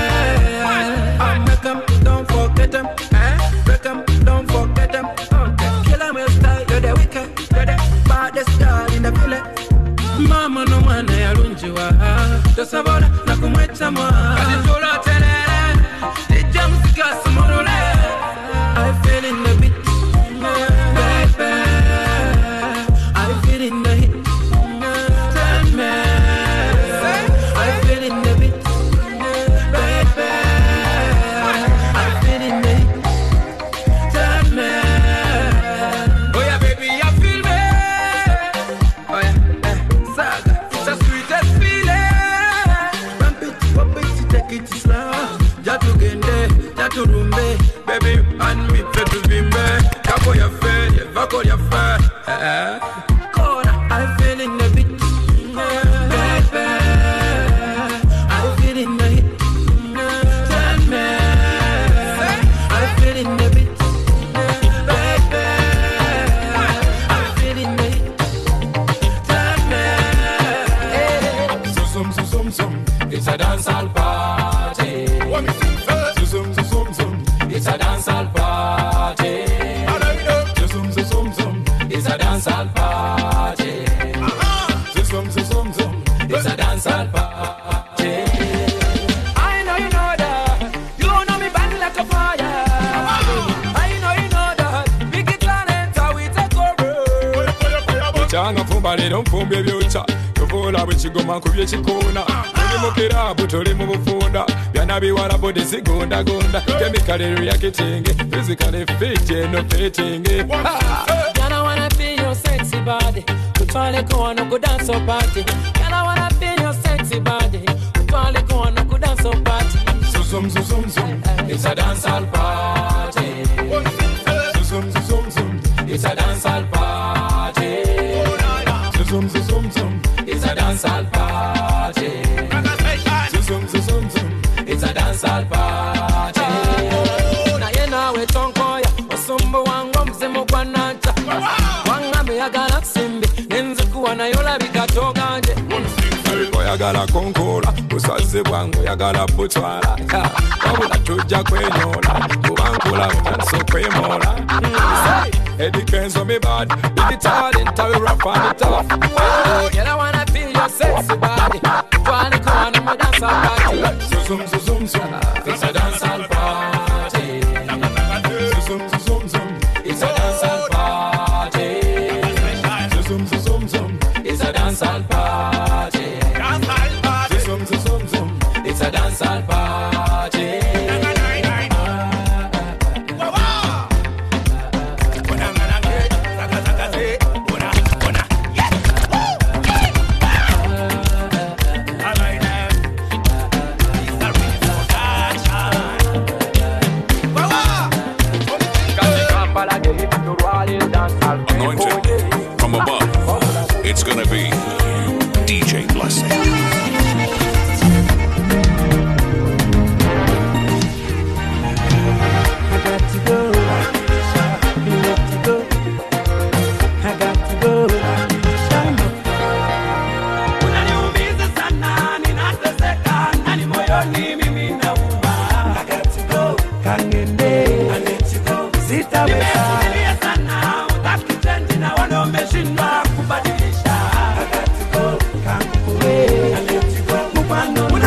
I make 'em, don't forget 'em. Break 'em, don't forget 'em. Kill 'em with style, you're the wicked, you're the baddest girl in the village. mama nomwana yalungiwa tosobola nakumwetamu katitulooterere lijja muzigasumulule I feel in the beat, baby. I feel in the heat. Tell me, I feel in the beat, baby. I feel in the heat. Tell me, oh yeah, baby, I feel me. Oh yeah, eh, saga, it's the sweetest feeling. Bump it, bump it, take it slow. Jatu gende, jatu rumbe, baby, and me fetu bimbe. Kako ya fe, ya vako ya fe. Eh, Kona, I feel in the beat, baby. I feel in the heat. Tell me, I feel in the beat, baby. I feel in the heat. Zum, zum, zum, zum, it's a dancehall party. Zum, zum, zum, zum, it's a dancehall party. Zum, zum, zum, zum, it's a dancehall party. Zum, zum, zum, zum, it's a dancehall party. I know you know that. You know me burn like a fire. I know you know that. Big planet, how we take over. Changa fumba lero nfumba ebyokya tuvula bwe kigoma ku byekikoona tuli mu kirabu tuli mu bufunda byana biwala bodi zigondagonda kemikalero ya kitenge fizikale fit eno fitingi Girl, I wanna be your sexy body. Utwale kwa no go dance or party. Girl, I wanna be your sexy body. Utwale kwa no go dance or party. Zum, zum, zum, zum, it's a dancehall party. Zum, zum, zum, zum, it's a dancehall party. Zum, zum, zum, zum, it's a dancehall party. Zum, zum, zum, zum, it's a dancehall party. naye naawe tonkoya osumbu wange omuzimu gwa nanta wangambe yagala simbi nenzikuwa naye olabika toganje oyagala konkola busaze bwange oyagala butwala Ya, wabula tujja kwenyola kubankula butanso kwemola edikenzo mibad ibitalenta wirafamita Girl, I wanna feel your sexy body. Twali kwa no go dance or party. Zum, zum, zum, zum, it's a dancehall party. Zum, zum, zum, zum, it's a dancehall party. Zum, zum, zum, zum, it's a dancehall party. Zum, zum, zum, zum, it's a dancehall party. Anointed from above. It's gonna be DJ Blessing. I got to go. You got to go. I got to go. Unaniumiza sana, ninateseka, ndani moyoni mimi nauma. I got to go. Kangende. I let you go. Sitaweza. Nimevumilia sana, utaki change na wana umeshindwa kubadilisha. I got to go. Kankule. I let you go. Mfano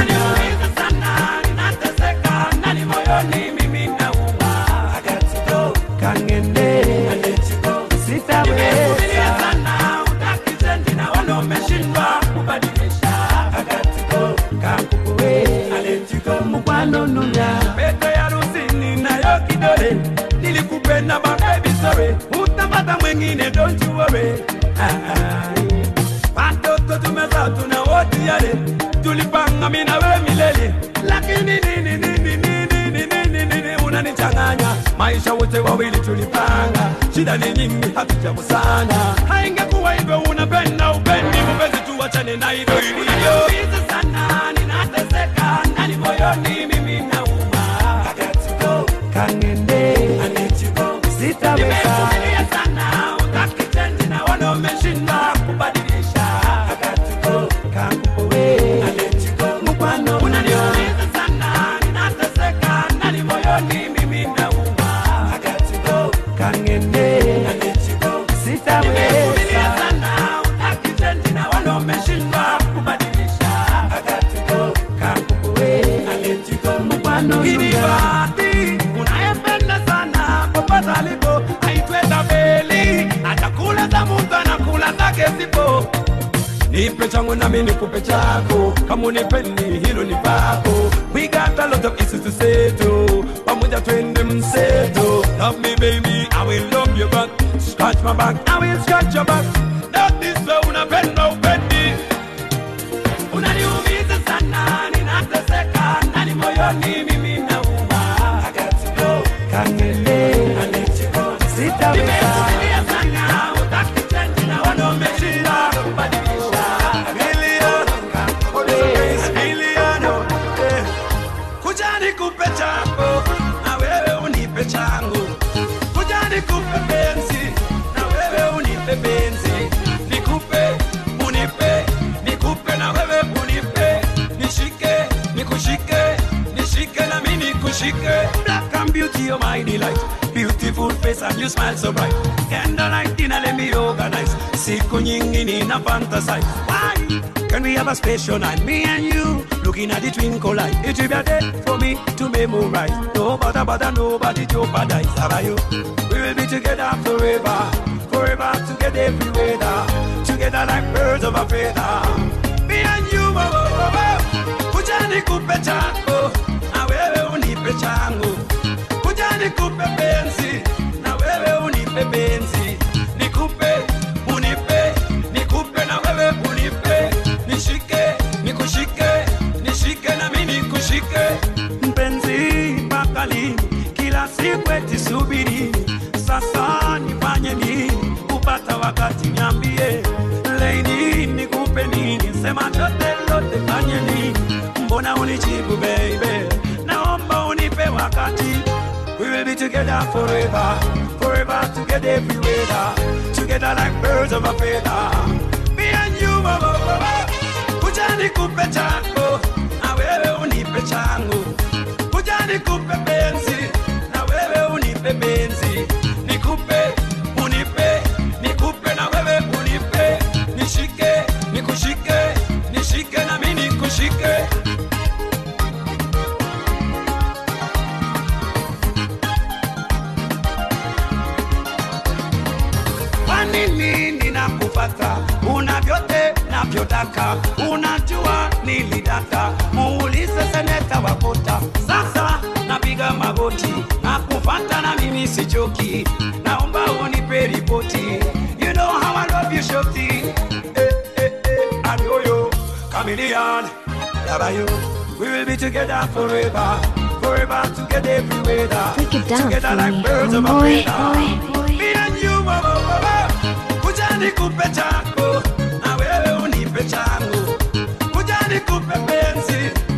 moyoni mimi nauma I got to go. kangende I let you go. sitaweza sana utaki change na wana umeshindwa kubadilisha I got to go. kakukuwe I let you go. mkwano nunya pete ya rusini nayo kidole nilikupenda mabebi sorry utapata mwengine don't you worry Ah, ah. watoto tumezaa tuna wote yale tulipanga mimi na wewe milele lakini nini nini nini nini nini nini unanichanganya maisha wote wawili tulipanga shida ni nyingi hatujakusanya haingekuwa hivyo unapenda upendi mpenzi tuwachane na hivyo hivyo Hizi sana ninateseka ndani moyoni mimi nauma I got to go kangende I let you go sitaweza Nimevumilia sana utaki change na wana umeshinda kubadilisha I got to go kakupowe I let you go mkwano unaniumiza sana ninateseka ndani moyoni mimi nauma I got to go kangende I let you go sitaweza Nimevumilia sana utaki change na wana umeshinda kubadilisha I got to go kakupowe I let you go mkwano Kiribati unayempenda sana popote alipo aitwe tabeli atakula za mtu anakula zake zipo nipe changu nami nikupe chako kama unipendi hilo ni pako we got a lot of issues to settle pamoja twende mseto love me baby i will love you back scratch my back i will scratch your back that is way unapenda upendi unaniumiza sana ninateseka ndani moyoni mimi nauma I got to go kangele I let you go sitaweza Nimevumilia sana utaki change na wana umeshinda kubadilisha Milioni milioni eh. kuja nikupe chako na wewe unipe changu kuja nikupe penzi na wewe unipe penzi nikupe unipe nikupe na wewe unipe nishike nikushike nishike na mimi nikushike black and beauty you're my delight beautiful face and you smile so bright candlelight dinner let me organize siku nyingi nina fantasize why can we have a special night me and you looking at the twinkle light it will be a day for me to memorize no bother bother nobody jeopardize how about you we will be together forever forever together every weather together like birds of a feather me and you oh, oh, oh, oh. kuja nikupe chako na wewe unipe changu kuja nikupe penzi na wewe unipe penzi nikupe unipe nikupe na wewe unipe nishike nikushike nishike na mimi nikushike mpenzi mpaka lini kila siku eti subiri sasa nifanye nini kupata wakati niambie lady nikupe nini sema chote lote fanye nini mbona unijibu baby naomba unipe wakati we will be together forever forever together every weather together like birds of a feather me and you oh, oh, oh, oh. kuja nikupe chako na wewe unipe changu kuja nikupe penzi na wewe unipe penzi nikupe unipe nikupe na wewe unipe nishike nikushike nishike na mimi nikushike kwa nini ninakufata una vyote navyotaka unajua nilidata muulize seneta wakuta sasa napiga magoti na kufata na mimi sichoki naomba unipe ripoti you know how I love you shoti eh, eh, eh, adoyo chameleon Dabayo. we will be together forever forever together every weather Break it down together for like me, birds of a homeboy, feather me and you mama, mama. kuja nikupe chako na wewe unipe changu kuja nikupe penzi